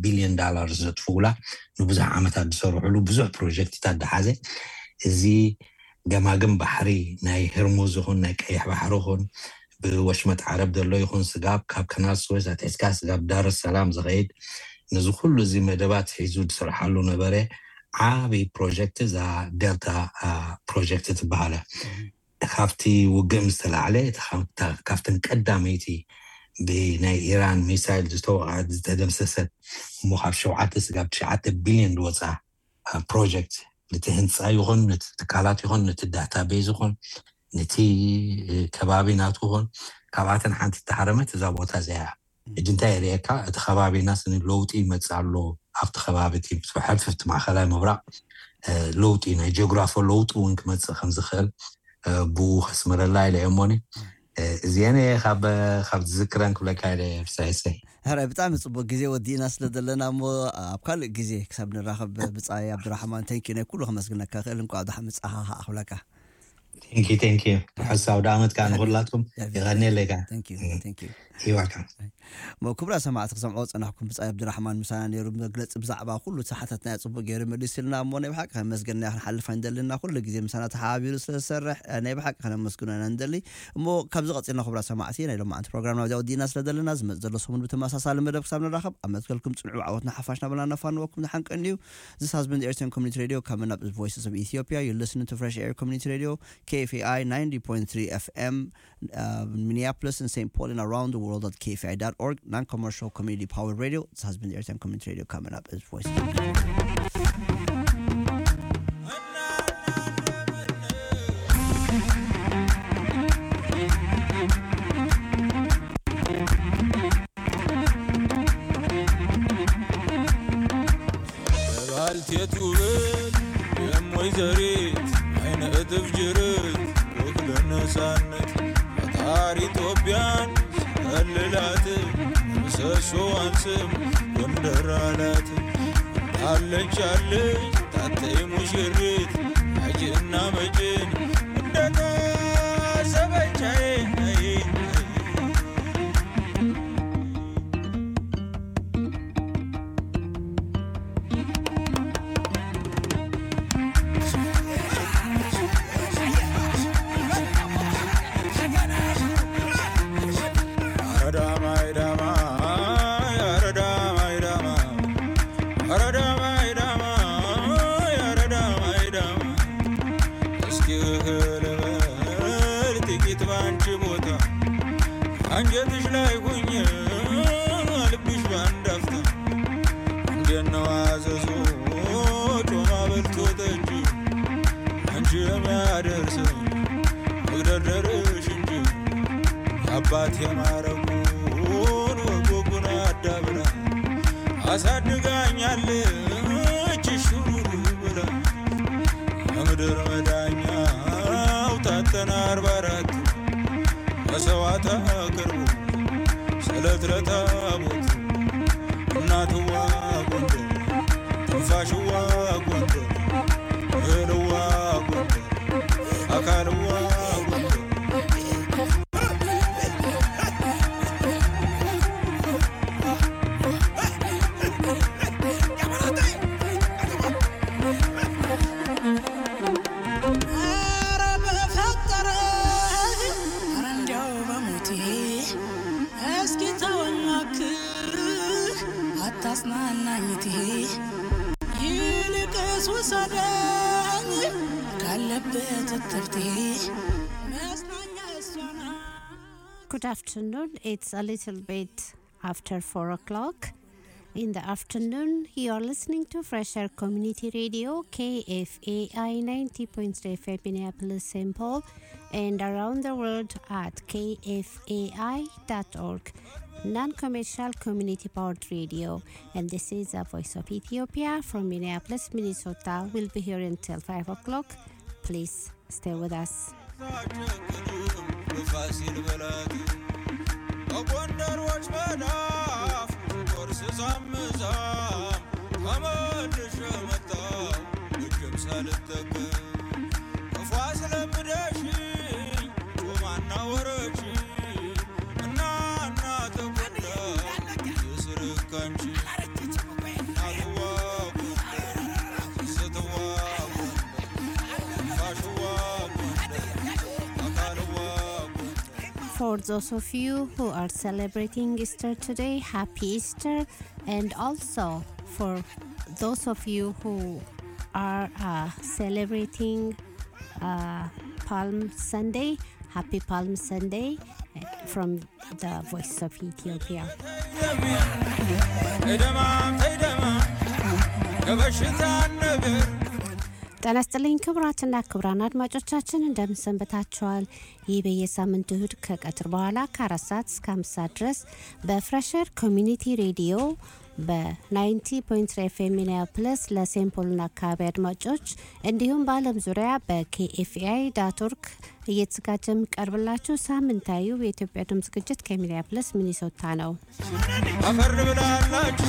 ቢልዮን ዳላር ዘጥፍኡላ ንብዙሕ ዓመታት ዝሰርሕሉ ብዙሕ ፕሮጀክትታት ዝሓዘ እዚ ገማግም ባሕሪ ናይ ህርሙዝ ይኹን ናይ ቀይሕ ባሕሪ ይኹን ብወሽመጥ ዓረብ ዘሎ ይኹን ስጋብ ካብ ከናል ስዌዝ ኣትሒዝካ ስጋብ ዳር ሰላም ዝኸይድ ነዚ ኩሉ እዚ መደባት ሒዙ ዝስርሓሉ ነበረ ዓበይ ፕሮጀክት እዛ ዴልታ ፕሮጀክት ትበሃለ ካብቲ ውግእ ምስ ተላዕለ ካብተን ቀዳመይቲ ብናይ ኢራን ሚሳይል ዝተወቅዐት ዝተደምሰሰት እሞ ካብ ሸውዓተ ስጋብ ትሽዓተ ቢልዮን ዝወፃ ፕሮጀክት ነቲ ህንፃ ይኹን ነቲ ትካላት ይኹን ነቲ ዳታ ቤዝ ይኹን ነቲ ከባቢ ናቱ ይኹን ካብኣተን ሓንቲ ተሓረመት እዛ ቦታ እዚያ ሕጂ እንታይ የርእየካ እቲ ከባቢና ስኒ ለውጢ ይመፅእ ኣሎ ኣብቲ ከባቢ እቲ ሕልፍቲ ማእከላይ ምብራቅ ለውጢ ናይ ጂኦግራፎ ለውጢ እውን ክመፅእ ከም ዝኽእል ብኡ ከስምረላ ኢለ እሞኒ እዚአነ ካብ ዝዝክረን ክብለካ ኢለ ፍሳይሰይ ሕራይ ብጣዕሚ ፅቡቅ ግዜ ወዲእና ስለ ዘለና እሞ ኣብ ካልእ ግዜ ክሳብ ንራኸብ ብፃይ ኣብድራሕማን ተንኪ ናይ ኩሉ ከመስግነካ ክእል እንኳ ኣብድሓ ምፅኻ ኣኽብለካ ቴንኪ ቴንኪ ሕሳብ ዳኣመት ከዓ ንኩላትኩም ይቀኒለይ ካ ይዋካ ክቡራ ሰማዕቲ ክሰምዖ ፀናሕኩም ብፃይ ኣብድራሕማን ምሳና ነይሩ መግለፂ ብዛዕባ ኩሉ ሰሓታት ናይ ፅቡቅ ገይሩ መሊስ ኢልና እሞ ናይ ብሓቂ ከመስገና ክንሓልፍ እንደልና ኩሉ ግዜ ምሳና ተሓባቢሩ ስለዝሰርሕ ናይ ብሓቂ ከነመስግኖ ኢና ንደሊ እሞ ካብዚ ቀፂልና ክቡራ ሰማዕቲ ናይ ሎማዓንቲ ፕሮግራም ናብዚያ ወዲእና ስለ ዘለና ዝመፅ ዘሎ ሰሙን ብተመሳሳሊ መደብ ክሳብ ንራኸብ ኣብ መትከልኩም ፅንዑ ዓወትና ሓፋሽ ናበልና ነፋንወኩም ንሓንቀኒ እዩ This has been the Airtime Community Radio coming up with Voices of Ethiopia. You're listening to Fresh Air Community Radio, KFAI 90.3 FM, uh, Minneapolis and St. Paul and around the world at KFAI.org, non commercial community powered radio. This has been the Airtime Community Radio coming up as Voices of Ethiopia. ባልቴት ውበት የሞይ ዘሪት አይነ እጥፍ ጅርት ወክለ ነፃነት ፈጣሪ ኢትዮጵያን ከልላት ምሰሶዋን ስም ጎንደር አላት አለች አለች ታተይ ሙሽሪት አጅና መጭን እንደታሰበቻዬ አንጀትሽ ላይ ሁኝ ልብሽ ባንድ አፍታ እንደነው አዘዞ ጮማ በልቶ ጠጅ አንቺ የሚያደርሰው መግደርደርሽ እንጂ አባት የማረጉን ወጎጉን አዳብራ አሳድጋኛለች ሹሩሩ ብላ ከምድር መዳኛው ታተና አርባ አራት መሰዋዕት አቅርቡ ስለት ለታቦት እናትዋ ጎንደር ትንፋሽዋ ጎንደር እህልዋ ጎንደር አካልዋ ጎንደር አታጽናናኝቴ ይልቅስ ውሰደኝ ካለበት እትብቴ መጽናኛ እሷና Good afternoon. It's a little bit after 4 o'clock. In the afternoon, you are listening to Fresh Air Community Radio, KFAI 90.3 FM Minneapolis, St. Paul, and around the world at kfai.org, non commercial community powered radio. And this is a voice of Ethiopia from Minneapolis, Minnesota. We'll be here until 5 o'clock. Please stay with us. በፋሲል በላት በጎንደሮች መዳፍ ቆርስ ሳምዛም ተመልሼ መጣሁ እጅም ሳልጠቀም ክፉ አስለምደሽኝ ጮማና ወረች እና እና ተጎዳ የስርክ አንቺ for those of you who are celebrating Easter today, happy Easter. And also for those of you who are uh, celebrating uh, Palm Sunday, happy Palm Sunday uh, from the Voice of Ethiopia. ተይደማም ተይደማም ከበሽታ ነገር ጤና ይስጥልኝ ክቡራትና ክቡራን አድማጮቻችን እንደምን ሰንብታችኋል? ይህ በየሳምንቱ እሁድ ከቀትር በኋላ ከአራት ሰዓት እስከ አምስት ሰዓት ድረስ በፍሬሸር ኮሚኒቲ ሬዲዮ በ90.3 ኤፍኤም ሚኒያፖሊስ ለሴንት ፖልና አካባቢ አድማጮች እንዲሁም በዓለም ዙሪያ በኬኤፍኤአይ ዳት ኦርግ እየተዘጋጀ የሚቀርብላችሁ ሳምንታዊው የኢትዮጵያ ድምፅ ዝግጅት ከሚኒያፖሊስ ሚኒሶታ ነው። አፈር ብላላችሁ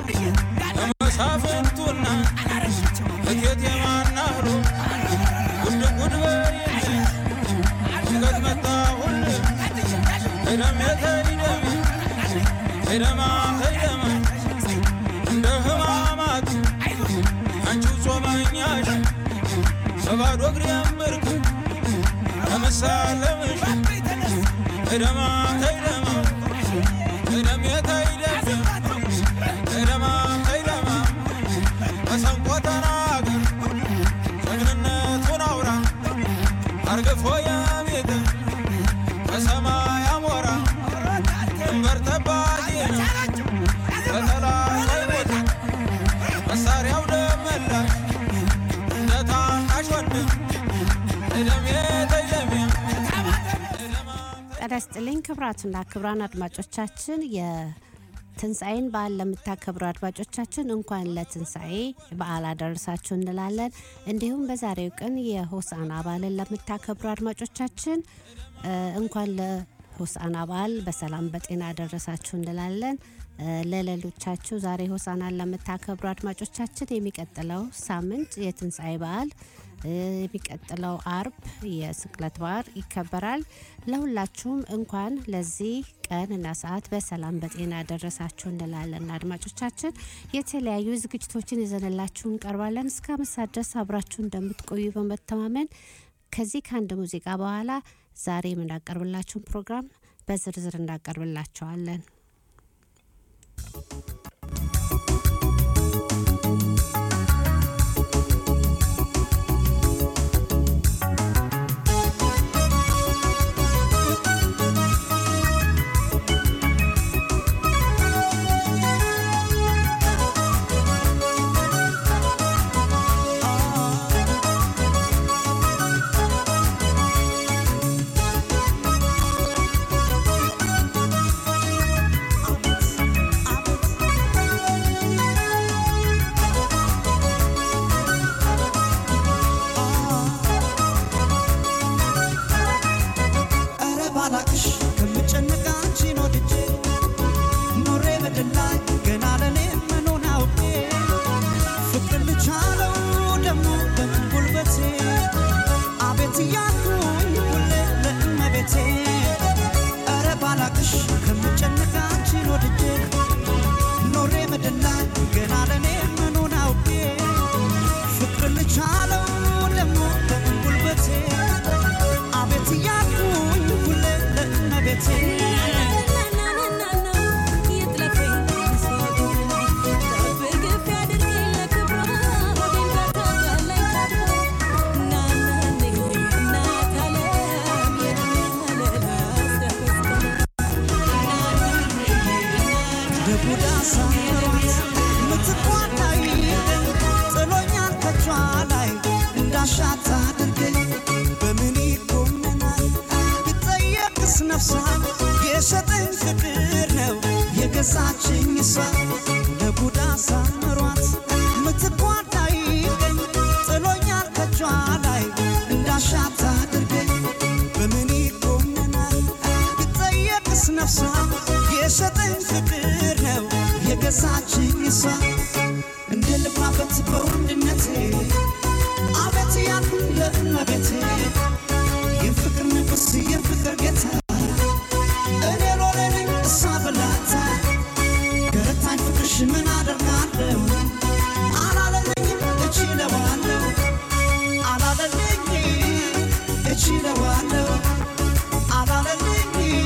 ከመሳፍንቱና እቴት የማናህሮ ጉድ ጉድ በይልኝ ድንገት መጣሁል ተይደሜ ተይደሜ ተይደማ ተይደማ እንደ ህማማት አንቺው ጾመኛሽ በባዶ እግሬ ምርክ ከመሳለምሽ ተይደማ ተይደማ ተይደሜ ተይደሜ ተይደማ ተይደማ መሰንቆ ተናገር ጀግንነቱን አውራ አርግፎ የቤት ከሰማይ አሞራ ድንበር ጠባቂ ነው በጠላት አይሞት መሳሪያው ደመላሽ እንደ ታናሽ ወንድም ተይደሜ ተይደሜ ጤና ይስጥልኝ ክቡራትና ክቡራን አድማጮቻችን የትንሣኤን በዓል ለምታከብሩ አድማጮቻችን እንኳን ለትንሣኤ በዓል አደረሳችሁ እንላለን። እንዲሁም በዛሬው ቀን የሆሳና በዓልን ለምታከብሩ አድማጮቻችን እ፣ እንኳን ለሆሳና በዓል በሰላም በጤና አደረሳችሁ እንላለን። እ፣ ለሌሎቻችሁ ዛሬ ሆሳናን ለምታከብሩ አድማጮቻችን የሚቀጥለው ሳምንት የትንሣኤ በዓል እ፣ የሚቀጥለው አርብ የስቅለት በዓል ይከበራል። ለሁላችሁም እንኳን ለዚህ ቀን እና ሰዓት በሰላም በጤና ደረሳችሁ እንላለን። አድማጮቻችን የተለያዩ ዝግጅቶችን ይዘንላችሁ እንቀርባለን። እስከ አምስት ሰዓት ድረስ አብራችሁ እንደምትቆዩ በመተማመን ከዚህ ከአንድ ሙዚቃ በኋላ ዛሬ የምናቀርብላችሁን ፕሮግራም በዝርዝር እናቀርብላቸዋለን። ኧረ ባላቅሽ ከምጨነቅ አንቺን ወድጄ ኖሬ በድል ላይ ገና ለኔ መኖን አውቄ ፍቅር ልቻለው ደግሞ በምን ጉልበቴ አቤት እያልኩኝ ሁሌ ለእመቤቴ ኧረ ባላቅሽ ከምጨነቅ አንቺን ወድጄ ኖሬ በድል ላይ ገና ለኔ መኖን አውቄ ፍቅር ልቻለው ደግሞ በምን ጉልበቴ አቤት እያልኩኝ ሁሌ ለእመቤቴ በቡዳ ሳምሯት ምትኳታይ ጥሎኛል ከቿ ላይ እንዳሻት አድርገኝ በምን ይጎመናል ብጠየቅስ ነፍሷን የሸጠኝ ፍቅር ነው የገዛችኝ እሷ ለቡዳ ሳምሯት ምትኳታይ ጥሎኛል ከቿ ላይ እንዳሻት አድርገኝ በምን ይጎመናል ብጠየቅስ ነፍሷን የሸጠኝ ፍቅር ነው የገዛችኝ እሷ እንደ ልባበት በወንድነቴ አቤት ያልኩኝ ለእመቤቴ የፍቅር ንጉሥ የፍቅር ጌታ እኔ ሎሌ ነኝ እሷ ብላታ ገረታኝ ፍቅርሽ ምን አደርጋለሁ አላለለኝም እችለዋለሁ አላለለኝ እችለዋለሁ አላለለኝ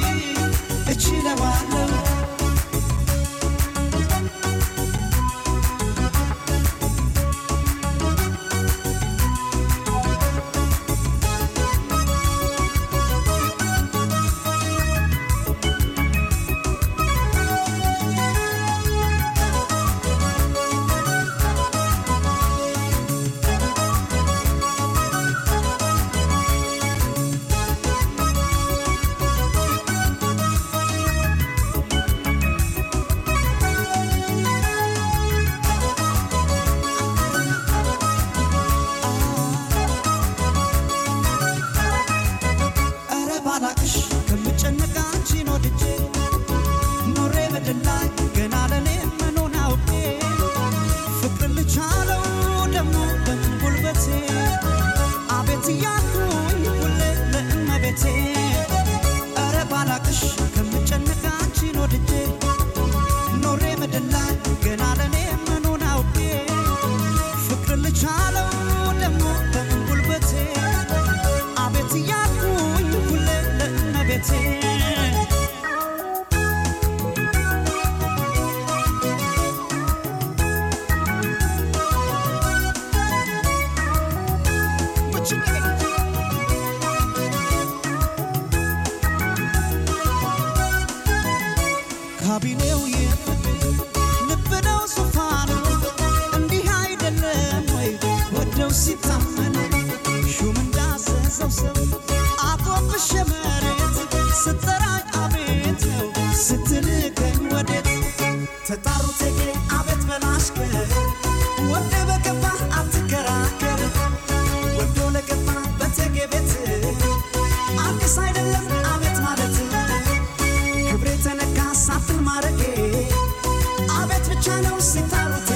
ነው ሲታሩት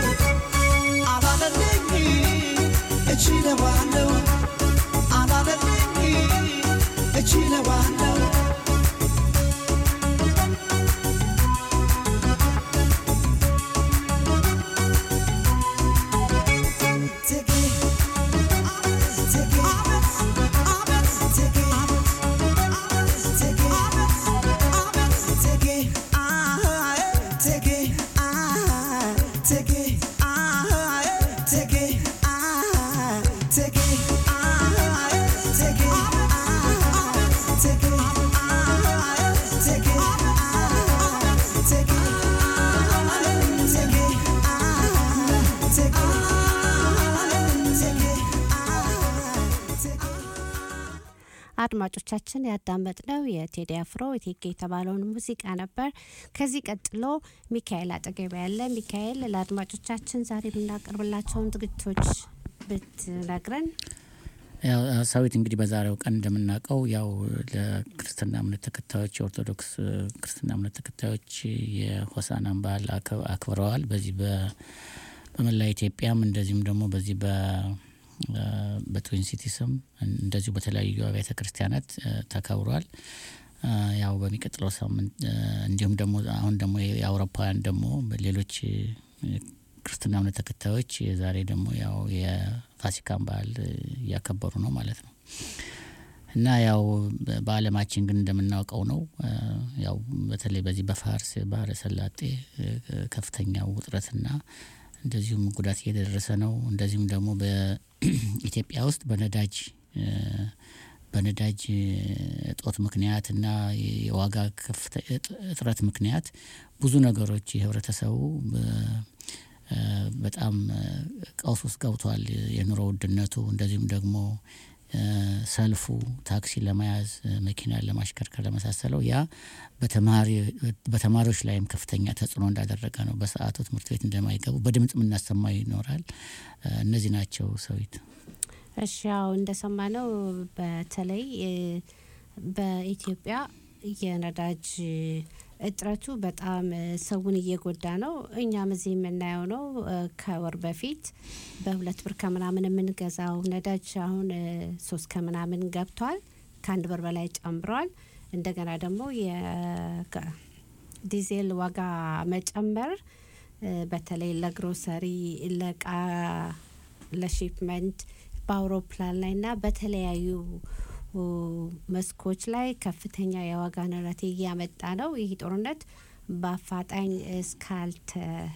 አላለልኝ እችለዋለሁ አላለልኝ እችለዋለሁ አድማጮቻችን ያዳመጥነው የቴዲ አፍሮ እቴጌ የተባለውን ሙዚቃ ነበር። ከዚህ ቀጥሎ ሚካኤል አጠገብ ያለ ሚካኤል ለአድማጮቻችን ዛሬ የምናቀርብላቸውን ዝግጅቶች ብትነግረን። ያው ሰዊት እንግዲህ በዛሬው ቀን እንደምናውቀው ያው ለክርስትና እምነት ተከታዮች የኦርቶዶክስ ክርስትና እምነት ተከታዮች የሆሳናን በዓል አክ- አክብረዋል። በዚህ በ- በመላ ኢትዮጵያም እንደዚሁም ደግሞ በዚህ በ በትዊን ሲቲስም እንደዚሁ በተለያዩ አብያተ ክርስቲያናት እ፣ ተከብሯል። እ፣ ያው በሚቀጥለው ሳምንት እ፣ እንዲሁም ደግሞ አሁን ደግሞ የአውሮፓውያን ደግሞ ሌሎች እ፣ ክርስትና እምነት ተከታዮች ዛሬ ደግሞ ያው የፋሲካን በዓል እ፣ እያከበሩ ነው ማለት ነው። እና ያው በ- በዓለማችን ግን እንደምናውቀው ነው እ፣ ያው በተለይ በዚህ በፋርስ ባህረ ሰላጤ እ፣ ከፍተኛው ውጥረትና እንደዚሁም ጉዳት እየደረሰ ነው። እንደዚሁም ደግሞ በኢትዮጵያ ውስጥ በነዳጅ እ፣ በነዳጅ እ፣ እጦት ምክንያት እና የዋጋ ከፍተ እጥ- እጥረት ምክንያት ብዙ ነገሮች የህብረተሰቡ በ- እ፣ በጣም እ፣ ቀውስ ውስጥ ገብቷል። የኑሮ ውድነቱ እንደዚሁም ደግሞ እ፣ ሰልፉ ታክሲ ለመያዝ እ፣ መኪናን ለማሽከርከር ለመሳሰለው ያ በተማሪ- በተማሪዎች ላይም ከፍተኛ ተጽዕኖ እንዳደረገ ነው። በሰዓቱ ትምህርት ቤት እንደማይገቡ በድምጽ የምናሰማ ይኖራል። እ፣ እነዚህ ናቸው ሰዊት እሺ ያው እንደሰማነው በተለይ እ፣ በኢትዮጵያ የነዳጅ እጥረቱ በጣም እ፣ ሰውን እየጎዳ ነው። እኛም እዚህ የምናየው ነው። እ፣ ከወር በፊት በሁለት ብር ከምናምን የምንገዛው ነዳጅ አሁን እ፣ ሶስት ከምናምን ገብቷል። ከአንድ ብር በላይ ጨምሯል። እንደገና ደግሞ የዲዜል ዋጋ መጨመር እ፣ በተለይ ለግሮሰሪ ለእቃ ለሺፕመንት በአውሮፕላን ላይ እና በተለያዩ ኡ፣ መስኮች ላይ ከፍተኛ የዋጋ ንረት እያመጣ ነው። ይህ ጦርነት በአፋጣኝ እስካልተ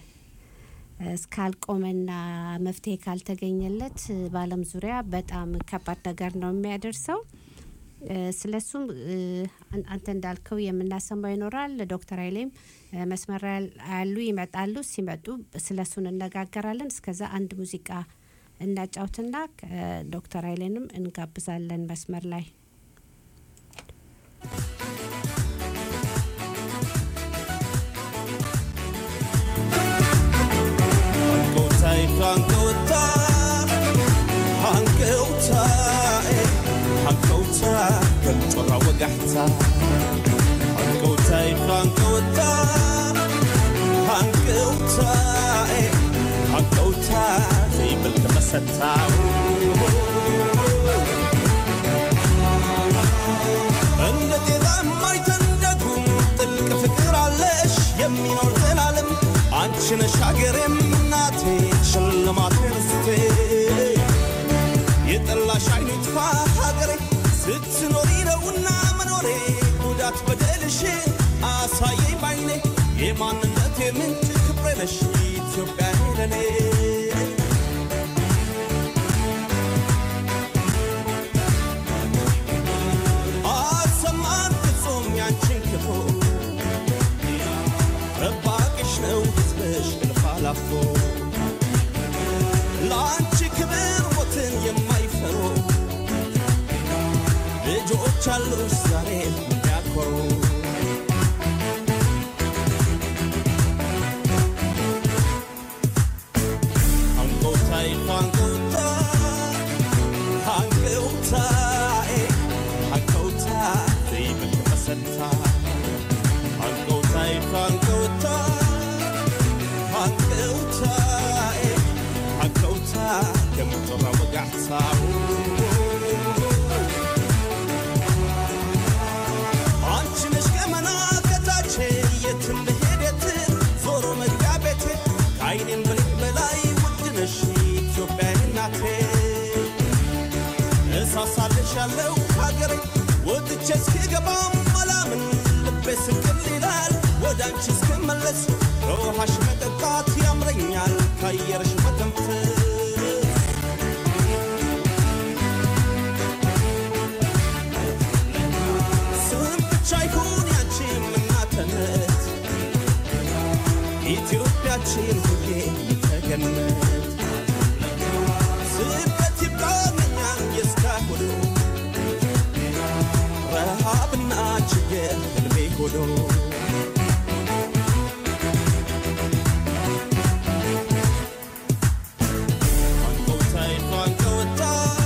እስካልቆመና መፍትሄ ካልተገኘለት በዓለም ዙሪያ በጣም ከባድ ነገር ነው የሚያደርሰው። እ፣ ስለሱም እ፣ አን- አንተ እንዳልከው የምናሰማው ይኖራል። ዶክተር ኃይሌም እ፣ መስመር ላይ ያሉ ይመጣሉ። ሲመጡ ስለሱ እንነጋገራለን። እስከዛ አንድ ሙዚቃ እናጫውትና እ፣ ዶክተር ኃይሌንም እንጋብዛለን መስመር ላይ Hangotai, hangota, hangota, hangota, kantora wagahta. Hangotai, hangota, hangota, hangota, زي بالكبسة እንደ ጤዛ የማይተንደጉም ጥልቅ ፍቅር አለሽ የሚኖር ዘላለም አንቺ ነሽ ሀገሬም እናቴ ሽልማቴ ርስቴ የጠላሽ አይኑ ይጥፋ ሀገሬ ስትኖሪ ነውና መኖሬ ጉዳት በደልሽ አሳየኝ ባይኔ የማንነቴ ምንጭ ክብሬ ነሽ ኢትዮጵያ ለኔ አሰማን ፍጹም ያንቺን ክፉ ጠባቂሽ ነው ሕዝብሽ እልፍ አላፎ ለአንቺ ክብር ሞትን የማይፈሩ ልጆች አሉሽ ዛሬ የሚያኮሩ አንጎታይ አንጎታ አንጎታይ አንጎታ ዘይብል ተሰታ አንጎታይ አንጎታ ሃንቀውታኤ ሃንቀውታ ከምጥራ ወጋሕታው አንቺ ነሽ ገመና ከታቼ የትም ብሄድ የትም ዞሮ መግቢያ ቤቴ ከአይኔም ብሌን በላይ ውድ ነሽ ኢትዮጵያ እናቴ እሳሳልሻለሁ ሀገሬ ወጥቼ እስክገባም አላምን ልቤ ስቅል ይላል ወደ አንቺ እስክመለስ ከውሃሽ መጠጣት ያምረኛል ከአየርሽ መተንፈስ ስም ብቻ ይሁን ያንቺም እናትነት ኢትዮጵያችን ሁሌ ተገነት ስደት ይብቃኛል የእስካሁኑ ረሃብና ችግር ህልሜ ሆኖ አንቀውታይ አንቀውታ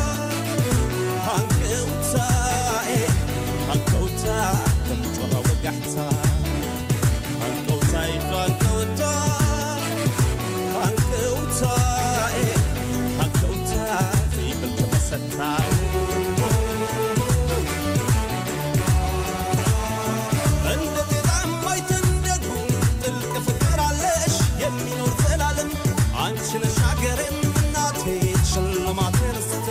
አንቀውታኤ አንቀውታ ከምጮራ ወጋሕታ አንቀውታይ አንቀውታ አንቀውታኤ አንቀውታ ዘይብል ተመሰታ እንደ ጤዛም አይተንደዱ ጥልቅ ፍቅር አለሽ የሚኖር ዘላለም አንቺ ነሽ አገሬም እናቴ ሽልማቴ ርስቴ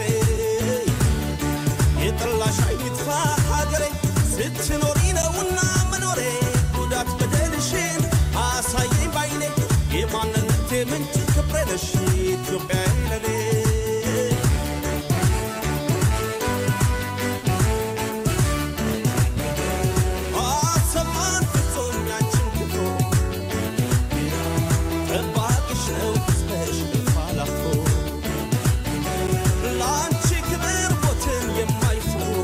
የጠላሽ አይጥፋ ሀገሬ ስትኖሪ ነውና መኖሬ ጉዳት በደልሽን አሳየኝ ባይኔ የማንነቴ ምንጭ ክብሬ ነሽ ኢትዮጵያ ለኔ አሰማን ፍጹም ያንቺን ክብሮ ጠባቂሽ ነው ሕዝብሽ እልፍ አላፎ ለአንቺ ክብር ሞትን የማይፈሩ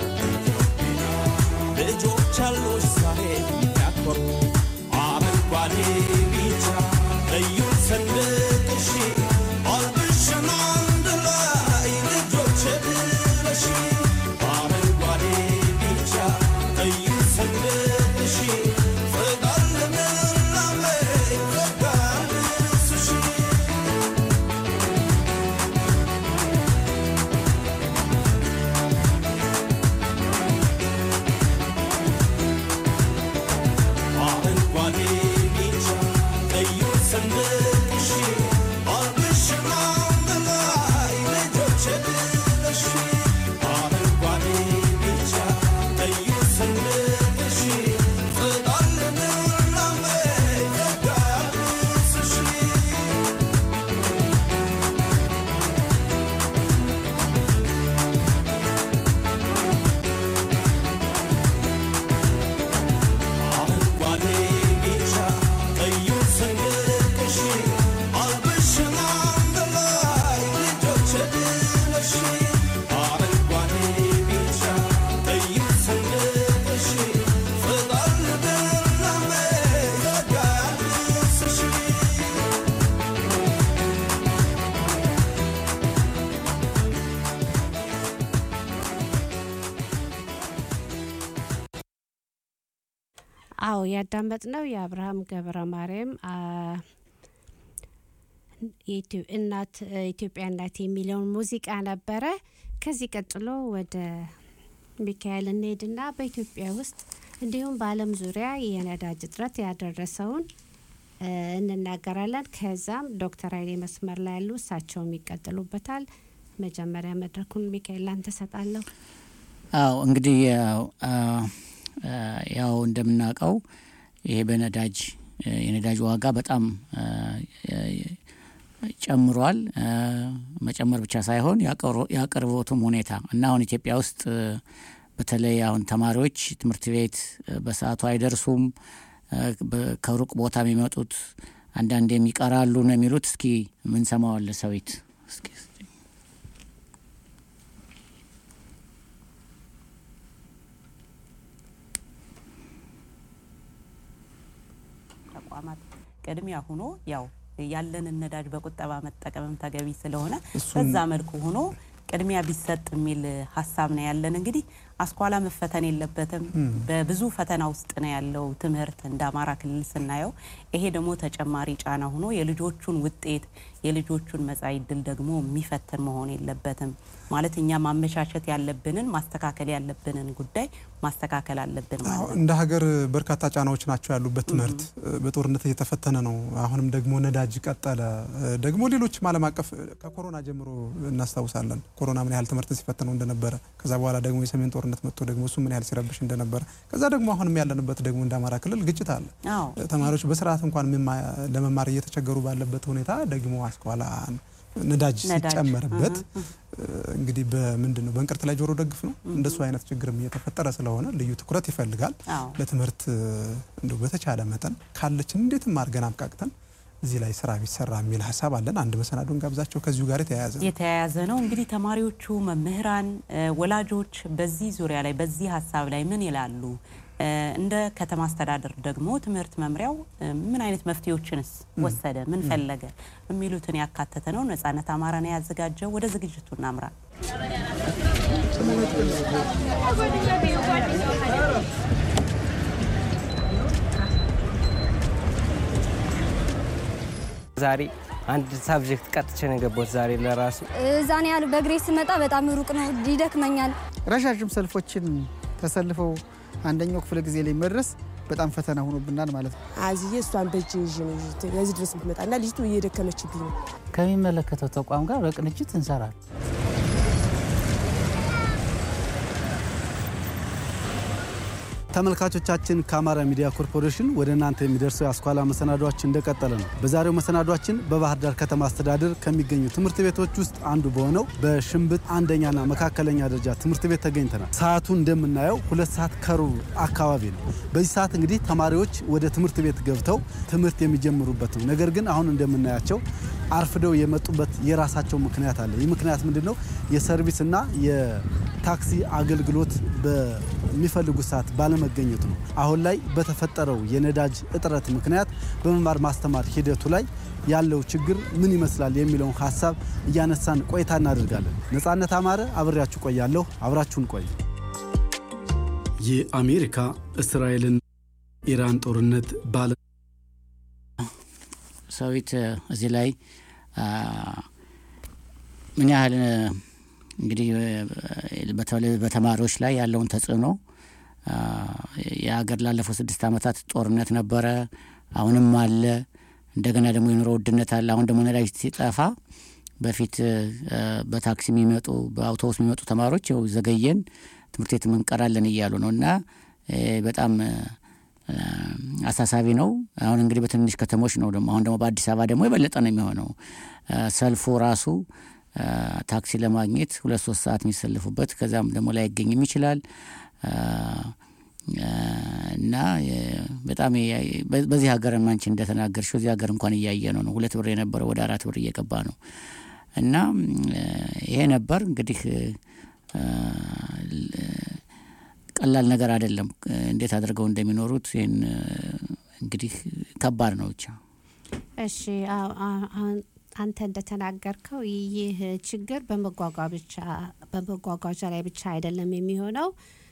ልጆች አሉሽ ዛሬ የሚያኮሩ አረንጓዴ ቢጫ ቀዩ ሰንደቅሽ አልብሽን አንድ ላይ ልጆች ብለሽ አረንጓዴ ቢጫ ቀዩ ሰንደቅሽ ፍቅር ልምላሜ ፍቅር ልብስሽ አረንጓዴ ቢጫ ቀዩ ሰንደቅሽ አልብሽን አንድ ላይ ልጆች ብለሽ አረንጓዴ ቢጫ ቀዩ ሰንደቅሽ ፍቅር ልምላሜ ፍቅር ልብስሽ አረንጓዴ ቢጫ ቀዩ ሰንደቅሽ አልብሽን አንድ ላይ ልጆች ብለሽ አረንጓዴ ቢጫ ቀዩ ሰንደቅሽ ፍቅር ልምላሜ ፍቅር ልብስሽ አዎ ያዳመጥነው የአብርሃም ገብረ ማርያም አ፣ የኢትዮ- እናት ኢትዮጵያ እናት የሚለውን ሙዚቃ ነበረ። ከዚህ ቀጥሎ ወደ ሚካኤል እንሄድና በኢትዮጵያ ውስጥ እንዲሁም በዓለም ዙሪያ የነዳጅ እጥረት ያደረሰውን እ፣ እንናገራለን። ከዛም ዶክተር ኃይሌ መስመር ላይ ያሉ እሳቸውም ይቀጥሉበታል። መጀመሪያ መድረኩን ሚካኤል ላንተ ሰጣለሁ። አዎ እንግዲህ ያው አ፣ አ፣ ያው እንደምናውቀው ይሄ በነዳጅ እ፣ የነዳጅ ዋጋ በጣም አ፣ የ- ጨምሯል። አ፣ መጨመር ብቻ ሳይሆን የአቅርቦ- የአቅርቦቱም ሁኔታ እና አሁን ኢትዮጵያ ውስጥ እ፣ በተለይ አሁን ተማሪዎች ትምህርት ቤት እ፣ በሰዓቱ አይደርሱም። እ፣ በ- ከሩቅ ቦታ የሚመጡት አንዳንዴም ይቀራሉ ነው የሚሉት። እስኪ ምን ሰማዋለ ሰዊት እስኪ ተቋማት ቅድሚያ ሆኖ ያው ያለንን ነዳጅ በቁጠባ መጠቀምም ተገቢ ስለሆነ በዛ መልኩ ሆኖ ቅድሚያ ቢሰጥ የሚል ሀሳብ ነው ያለን። እንግዲህ አስኳላ መፈተን የለበትም። በብዙ ፈተና ውስጥ ነው ያለው ትምህርት እንደ አማራ ክልል ስናየው። ይሄ ደግሞ ተጨማሪ ጫና ሆኖ የልጆቹን ውጤት የልጆቹን መጻኢ ዕድል ደግሞ የሚፈትን መሆን የለበትም። ማለት እኛ ማመቻቸት ያለብንን ማስተካከል ያለብንን ጉዳይ ማስተካከል አለብን ማለት ነው። እንደ ሀገር በርካታ ጫናዎች ናቸው ያሉበት ትምህርት በጦርነት እየተፈተነ ነው። አሁንም ደግሞ ነዳጅ ቀጠለ። ደግሞ ሌሎችም ዓለም አቀፍ ከኮሮና ጀምሮ እናስታውሳለን ኮሮና ምን ያህል ትምህርት ሲፈትነው እንደነበረ፣ ከዛ በኋላ ደግሞ የሰሜን ጦርነት መጥቶ ደግሞ እሱ ምን ያህል ሲረብሽ እንደነበረ፣ ከዛ ደግሞ አሁንም ያለንበት ደግሞ እንደ አማራ ክልል ግጭት አለ። አዎ ተማሪዎች በስርዓት እንኳን መማ- ለመማር እየተቸገሩ ባለበት ሁኔታ ደግሞ አስኳላ ነዳጅ ነዳጅ፣ ሲጨመርበት እንግዲህ በምንድን ነው በእንቅርት ላይ ጆሮ ደግፍ ነው። እንደሱ አይነት ችግርም እየተፈጠረ ስለሆነ ልዩ ትኩረት ይፈልጋል። አዎ ለትምህርት እንደው በተቻለ መጠን ካለችን እንዴትም አድርገን አብቃቅተን እዚህ ላይ ስራ ቢሰራ የሚል ሀሳብ አለን። አንድ መሰናዶን ጋብዛቸው ከዚሁ ጋር የተያያዘ ነው። የተያያዘ ነው እንግዲህ ተማሪዎቹ፣ መምህራን፣ እ፣ ወላጆች በዚህ ዙሪያ ላይ በዚህ ሀሳብ ላይ ምን ይላሉ? እ፣ እንደ ከተማ አስተዳደር ደግሞ ትምህርት መምሪያው እ፣ ምን አይነት መፍትሄዎችንስ ወሰደ? ምን ፈለገ? የሚሉትን ያካተተ ነው። ነጻነት አማራ ነው ያዘጋጀው። ወደ ዝግጅቱ እናምራ። ዛሬ አንድ ሳብጀክት ቀጥቼ ነው የገባሁት ዛሬ ለራሱ እዛን ያህል በእግሬ ስመጣ በጣም ሩቅ ነው፣ ይደክመኛል። ረዣዥም ሰልፎችን ተሰልፈው አንደኛው ክፍለ ጊዜ ላይ መድረስ በጣም ፈተና ሆኖብናል ማለት ነው። አዝዬ እሷን በእጅ ይዤ ነው ለዚህ ድረስ የምትመጣ እና ልጅቱ እየደከመችብኝ ነው። ከሚመለከተው ተቋም ጋር በቅንጅት እንሰራለን። ተመልካቾቻችን ከአማራ ሚዲያ ኮርፖሬሽን ወደ እናንተ የሚደርሰው የአስኳላ መሰናዷችን እንደቀጠለ ነው። በዛሬው መሰናዷችን በባህር ዳር ከተማ አስተዳደር ከሚገኙ ትምህርት ቤቶች ውስጥ አንዱ በሆነው በሽንብጥ አንደኛና መካከለኛ ደረጃ ትምህርት ቤት ተገኝተናል። ሰዓቱ እንደምናየው ሁለት ሰዓት ከሩብ አካባቢ ነው። በዚህ ሰዓት እንግዲህ ተማሪዎች ወደ ትምህርት ቤት ገብተው ትምህርት የሚጀምሩበት ነው። ነገር ግን አሁን እንደምናያቸው አርፍደው የመጡበት የራሳቸው ምክንያት አለ። ይህ ምክንያት ምንድን ነው? የሰርቪስና የታክሲ አገልግሎት በሚፈልጉት ሰዓት ባለመገኘቱ ነው። አሁን ላይ በተፈጠረው የነዳጅ እጥረት ምክንያት በመማር ማስተማር ሂደቱ ላይ ያለው ችግር ምን ይመስላል የሚለውን ሀሳብ እያነሳን ቆይታ እናደርጋለን። ነጻነት አማረ አብሬያችሁ ቆያለሁ። አብራችሁን ቆዩ። የአሜሪካ እስራኤልን ኢራን ጦርነት ባለ ሰዊት እዚህ ላይ ምን ያህል እንግዲህ በተለይ በተማሪዎች ላይ ያለውን ተጽዕኖ የሀገር ላለፉት ስድስት ዓመታት ጦርነት ነበረ፣ አሁንም አለ። እንደገና ደግሞ የኑሮ ውድነት አለ። አሁን ደግሞ ነዳጅ ሲጠፋ በፊት በታክሲ የሚመጡ በአውቶቡስ የሚመጡ ተማሪዎች ው ዘገየን ትምህርት ቤት እንቀራለን እያሉ ነው እና በጣም አሳሳቢ ነው። አሁን እንግዲህ በትንንሽ ከተሞች ነው ደግሞ አሁን ደግሞ በአዲስ አበባ ደግሞ የበለጠ ነው የሚሆነው። ሰልፉ ራሱ ታክሲ ለማግኘት ሁለት ሶስት ሰዓት የሚሰልፉበት ከዛም ደግሞ ላይገኝም ይችላል እና በጣም በዚህ ሀገር አንቺ እንደተናገርሽው እዚህ ሀገር እንኳን እያየ ነው ነው ሁለት ብር የነበረው ወደ አራት ብር እየገባ ነው እና ይሄ ነበር እንግዲህ ቀላል ነገር አይደለም። እንዴት አድርገው እንደሚኖሩት ይህን እንግዲህ ከባድ ነው ብቻ። እሺ አንተ እንደተናገርከው ይህ ችግር በመጓጓ ብቻ በመጓጓዣ ላይ ብቻ አይደለም የሚሆነው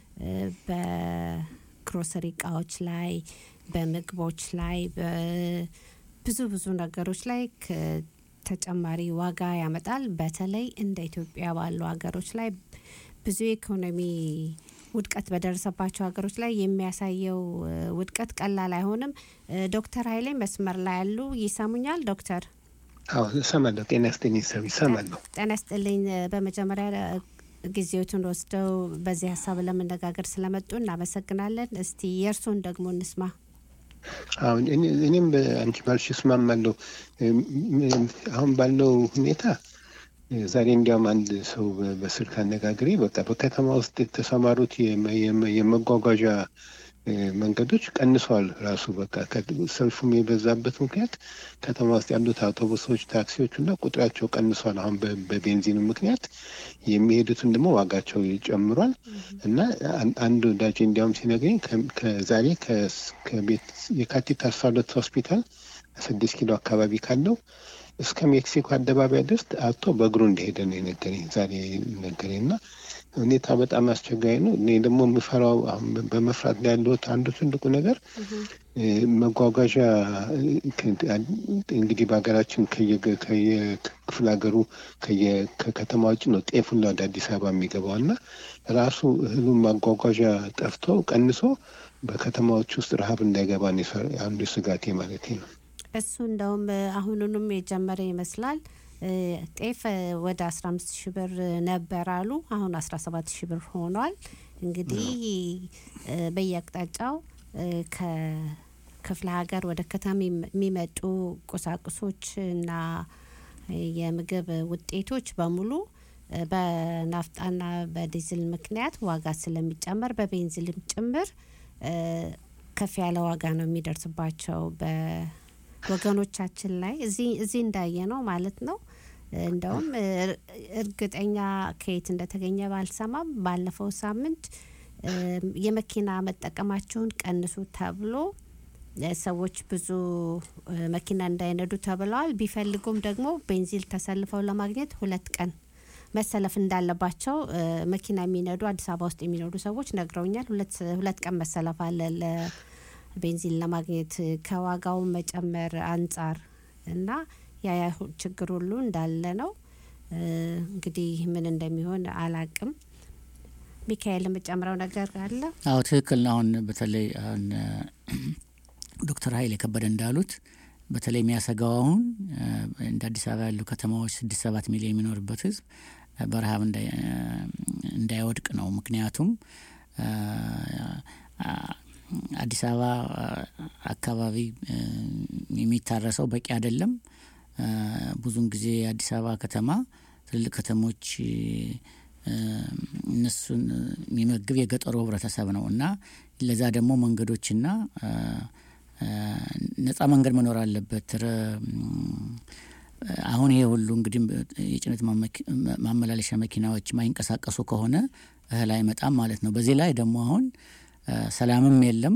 በግሮሰሪ እቃዎች ላይ፣ በምግቦች ላይ፣ ብዙ ብዙ ነገሮች ላይ ተጨማሪ ዋጋ ያመጣል። በተለይ እንደ ኢትዮጵያ ባሉ ሀገሮች ላይ ብዙ የኢኮኖሚ ውድቀት በደረሰባቸው ሀገሮች ላይ የሚያሳየው ውድቀት ቀላል አይሆንም። ዶክተር ኃይሌ መስመር ላይ ያሉ ይሰሙኛል? ዶክተር አዎ እሰማለሁ። ጤና ይስጥልኝ ሰው ይሰማለሁ። ጤና ይስጥልኝ። በመጀመሪያ ጊዜዎትን ወስደው በዚህ ሀሳብ ለመነጋገር ስለመጡ እናመሰግናለን። እስቲ የእርሶን ደግሞ እንስማ። አሁን እኔም በአንቺ ባልሽ እስማማለሁ። አሁን ባለው ሁኔታ ዛሬ እንዲያውም አንድ ሰው በስልክ አነጋግሬ በቃ በከተማ ውስጥ የተሰማሩት የመጓጓዣ መንገዶች ቀንሰዋል። ራሱ በቃ ሰልፉም የበዛበት ምክንያት ከተማ ውስጥ ያሉት አውቶቡሶች፣ ታክሲዎች እና ቁጥራቸው ቀንሷል። አሁን በቤንዚኑ ምክንያት የሚሄዱትን ደግሞ ዋጋቸው ጨምሯል እና አንድ ወዳጄ እንዲያውም ሲነግረኝ ከዛሬ ከቤት የካቲት አስራ ሁለት ሆስፒታል ስድስት ኪሎ አካባቢ ካለው እስከ ሜክሲኮ አደባባይ ድረስ አቶ በእግሩ እንደሄደ ነው የነገረኝ ዛሬ ነገረኝ እና ሁኔታ በጣም አስቸጋሪ ነው። እኔ ደግሞ የምፈራው አሁን በመፍራት ላይ ያለሁት አንዱ ትልቁ ነገር መጓጓዣ እንግዲህ በሀገራችን ከየክፍለ ሀገሩ ከከተማ ውጭ ነው ጤፍ ሁሉ ወደ አዲስ አበባ የሚገባው እና ራሱ እህሉን ማጓጓዣ ጠፍቶ ቀንሶ በከተማዎች ውስጥ ረሀብ እንዳይገባ ነው አንዱ ስጋቴ ማለት ነው። እሱ እንደውም አሁኑንም የጀመረ ይመስላል። ጤፍ ወደ 15 ሺህ ብር ነበር አሉ። አሁን 17 ሺህ ብር ሆኗል። እንግዲህ በየአቅጣጫው ከክፍለ ሀገር ወደ ከተማ የሚመጡ ቁሳቁሶች እና የምግብ ውጤቶች በሙሉ በናፍጣና በዲዝል ምክንያት ዋጋ ስለሚጨመር በቤንዚልም ጭምር ከፍ ያለ ዋጋ ነው የሚደርስባቸው በወገኖቻችን ላይ እዚህ እንዳየ ነው ማለት ነው። እንደውም እርግጠኛ ከየት እንደተገኘ ባልሰማም ባለፈው ሳምንት የመኪና መጠቀማቸውን ቀንሱ ተብሎ ሰዎች ብዙ መኪና እንዳይነዱ ተብለዋል። ቢፈልጉም ደግሞ ቤንዚል ተሰልፈው ለማግኘት ሁለት ቀን መሰለፍ እንዳለባቸው መኪና የሚነዱ አዲስ አበባ ውስጥ የሚነዱ ሰዎች ነግረውኛል። ሁለት ቀን መሰለፍ አለ ለቤንዚን ለማግኘት ከዋጋው መጨመር አንጻር እና ያ ያ ችግር ሁሉ እንዳለ ነው። እንግዲህ ምን እንደሚሆን አላቅም። ሚካኤል የምጨምረው ነገር አለ? አዎ ትክክል ነው። አሁን በተለይ አሁን ዶክተር ሀይል የከበደ እንዳሉት በተለይ የሚያሰጋው አሁን እንደ አዲስ አበባ ያሉ ከተማዎች ስድስት ሰባት ሚሊዮን የሚኖርበት ህዝብ በረሀብ እንዳይወድቅ ነው። ምክንያቱም አዲስ አበባ አካባቢ የሚታረሰው በቂ አይደለም። ብዙን ጊዜ የአዲስ አበባ ከተማ ትልልቅ ከተሞች እነሱን የሚመግብ የገጠሩ ህብረተሰብ ነው እና ለዛ ደግሞ መንገዶችና ነጻ መንገድ መኖር አለበት። አሁን ይሄ ሁሉ እንግዲህ የጭነት ማመላለሻ መኪናዎች ማይንቀሳቀሱ ከሆነ እህል አይመጣም ማለት ነው። በዚህ ላይ ደግሞ አሁን ሰላምም የለም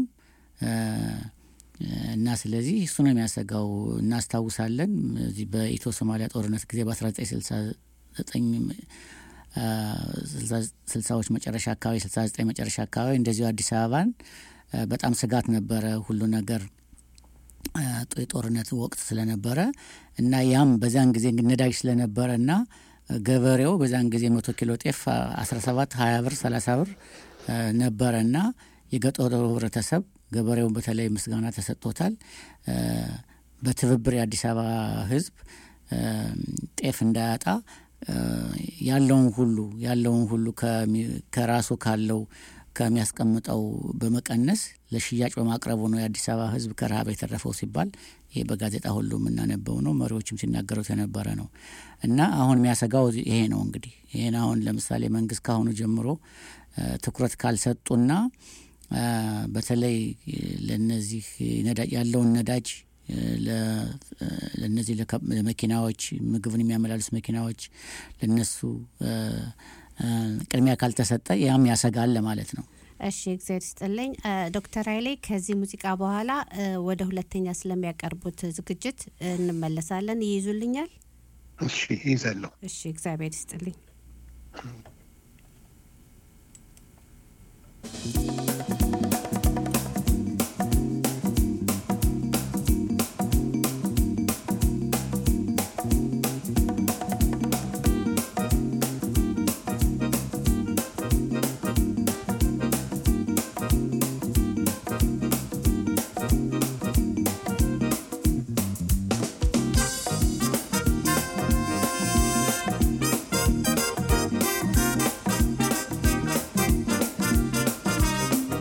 እና ስለዚህ እሱ ነው የሚያሰጋው። እናስታውሳለን እዚህ በኢትዮ ሶማሊያ ጦርነት ጊዜ በ1969 ስልሳዎች መጨረሻ አካባቢ ስልሳ ዘጠኝ መጨረሻ አካባቢ እንደዚሁ አዲስ አበባን በጣም ስጋት ነበረ ሁሉ ነገር የጦርነት ወቅት ስለነበረ እና ያም በዛን ጊዜ ነዳጅ ስለነበረ እና ገበሬው በዛን ጊዜ መቶ ኪሎ ጤፍ አስራ ሰባት ሀያ ብር ሰላሳ ብር ነበረ እና የገጠሩ ህብረተሰብ ገበሬውን በተለይ ምስጋና ተሰጥቶታል። በትብብር የአዲስ አበባ ህዝብ ጤፍ እንዳያጣ ያለውን ሁሉ ያለውን ሁሉ ከራሱ ካለው ከሚያስቀምጠው በመቀነስ ለሽያጭ በማቅረቡ ነው የአዲስ አበባ ህዝብ ከረሃብ የተረፈው ሲባል ይሄ በጋዜጣ ሁሉ የምናነበው ነው። መሪዎችም ሲናገሩት የነበረ ነው እና አሁን የሚያሰጋው ይሄ ነው። እንግዲህ ይህን አሁን ለምሳሌ መንግስት ካሁኑ ጀምሮ ትኩረት ካልሰጡና በተለይ ለነዚህ ያለውን ነዳጅ ለነዚህ ለመኪናዎች ምግብን የሚያመላልስ መኪናዎች ለነሱ ቅድሚያ ካልተሰጠ ያም ያሰጋል ለማለት ነው። እሺ እግዚአብሔር ይስጥልኝ ዶክተር ኃይሌ ከዚህ ሙዚቃ በኋላ ወደ ሁለተኛ ስለሚያቀርቡት ዝግጅት እንመለሳለን። ይይዙልኛል? እሺ ይይዛለሁ። እሺ እግዚአብሔር ይስጥልኝ። ♪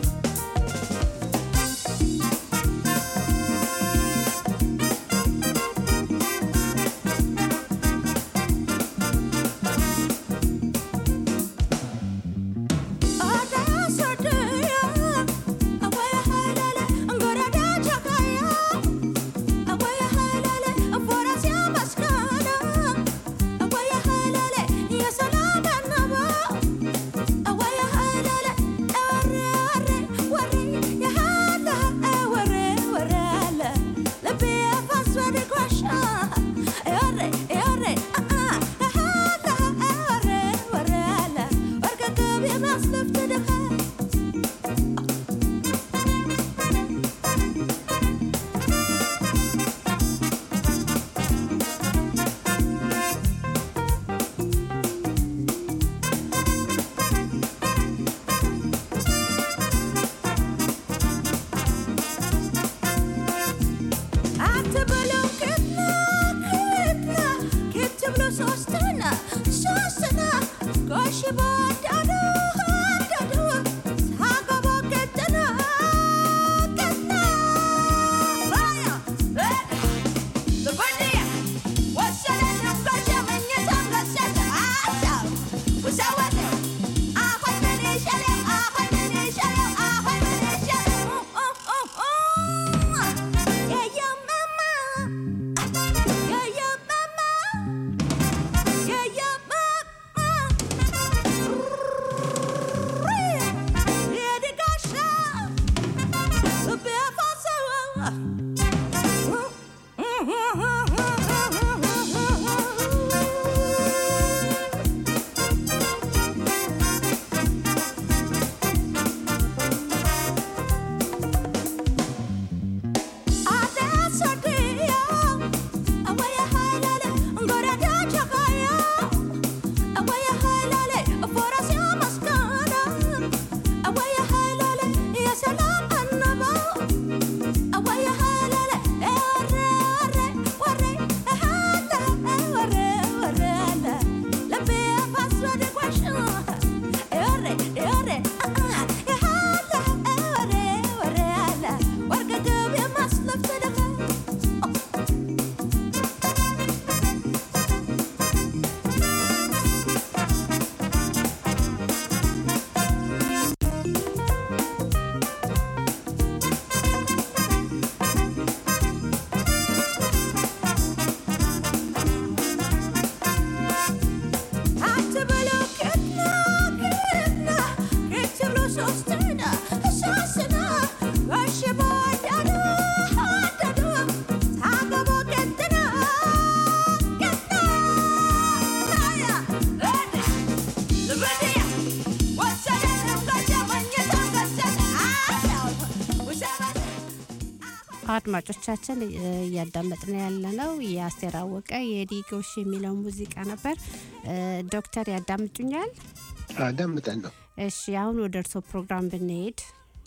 አድማጮቻችን እ፣ እያዳመጥን ያለ ነው የአስቴር አወቀ የዲጎሽ የሚለው ሙዚቃ ነበር። እ፣ ዶክተር ያዳምጡኛል? አዳምጣለሁ። እሺ አሁን ወደ እርሶ ፕሮግራም ብንሄድ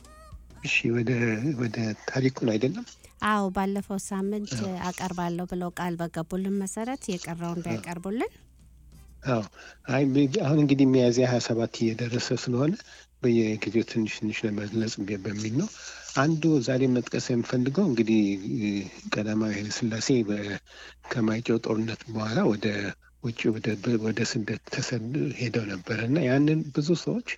እሺ ወደ ወደ ታሪኩን አይደለም አዎ ባለፈው ሳምንት አቀርባለሁ ብለው ቃል በገቡልን መሰረት የቀረውን ቢያቀርቡልን አዎ አይ ብ- አሁን እንግዲህ ሚያዝያ ሀያ ሰባት እየደረሰ ስለሆነ በየጊዜው ትንሽ ትንሽ ለመግለጽ ቢ- በሚል ነው። አንዱ ዛሬ መጥቀስ የምፈልገው እንግዲህ እ፣ ቀዳማዊ ኃይለ ሥላሴ በ- ከማይጨው ጦርነት በኋላ ወደ ውጭ ወደ በ- ወደ ስደት ተሰድ ሄደው ነበረ እና ያንን ብዙ ሰዎች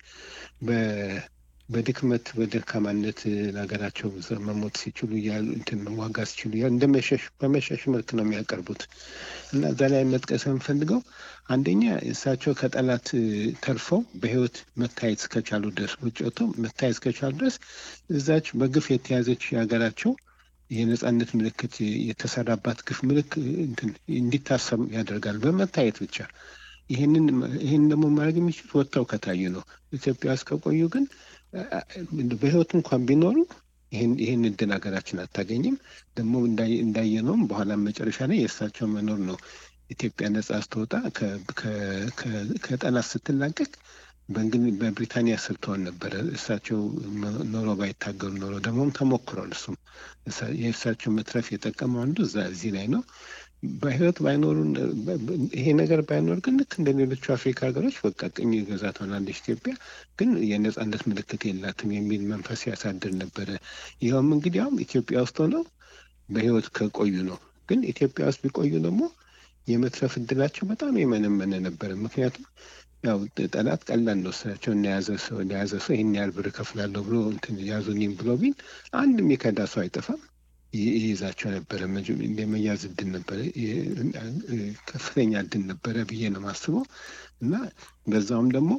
በ- በድክመት በደካማነት እ፣ ለሀገራቸው ዘ- መሞት ሲችሉ እያሉ እንትን መዋጋት ሲችሉ እያሉ እንደ መሸሽ በመሸሽ መልክ ነው የሚያቀርቡት እና እዛ ላይ መጥቀስ የምፈልገው አንደኛ እሳቸው ከጠላት እ፣ ተርፈው በሕይወት መታየት እስከቻሉ ድረስ ውጭ ወጥተው መታየት እስከቻሉ ድረስ እዛች በግፍ የተያዘች የሀገራቸው የነጻነት ምልክት የተሰራባት ግፍ ምልክ እንትን እንዲታሰብ ያደርጋል በመታየት ብቻ። ይህንን ይህን ደግሞ ማድረግ የሚችሉት ወጥተው ከታዩ ነው። ኢትዮጵያ ውስጥ ከቆዩ ግን አ- አ- በሕይወት እንኳን ቢኖሩ ይህን ይህን እድል ሀገራችን አታገኝም። ደግሞ እንዳየ- እንዳየነውም በኋላ መጨረሻ ላይ የእሳቸው መኖር ነው ኢትዮጵያ ነጻ ስትወጣ ከ- ከ- ከ- ከጠላት ስትላቀቅ በእንግሊዝ በብሪታንያ ስር ትሆን ነበረ። እሳቸው መ- ኖሮ ባይታገሉ ኖሮ ደግሞም ተሞክሯል። እሱም እሳ- የእሳቸው መትረፍ የጠቀመው አንዱ እዛ እዚህ ላይ ነው። በህይወት ባይኖሩ በ- በ- ይሄ ነገር ባይኖር ግን ልክ እንደ ሌሎቹ አፍሪካ ሀገሮች በቃ ቅኝ ግዛት ሆናለች ኢትዮጵያ፣ ግን የነጻነት ምልክት የላትም የሚል መንፈስ ያሳድር ነበረ። ይኸውም እንግዲህ አሁን ኢትዮጵያ ውስጥ ሆነው በህይወት ከቆዩ ነው። ግን ኢትዮጵያ ውስጥ ቢቆዩ ደግሞ የመትረፍ እድላቸው በጣም የመነመነ ነበረ። ምክንያቱም ያው ጠላት ቀላል ነው። እሳቸው የያዘ ሰው ለያዘ ሰው ይህን ያህል ብር እከፍላለሁ ብሎ እንትን ያዙኝም ብሎ ቢል አንድ የሚከዳ ሰው አይጠፋም። ይ- ይይዛቸው ነበረ። መጀ- የመያዝ እድል ነበረ፣ የ- ከፍተኛ እድል ነበረ ብዬ ነው የማስበው እና በዛውም ደግሞ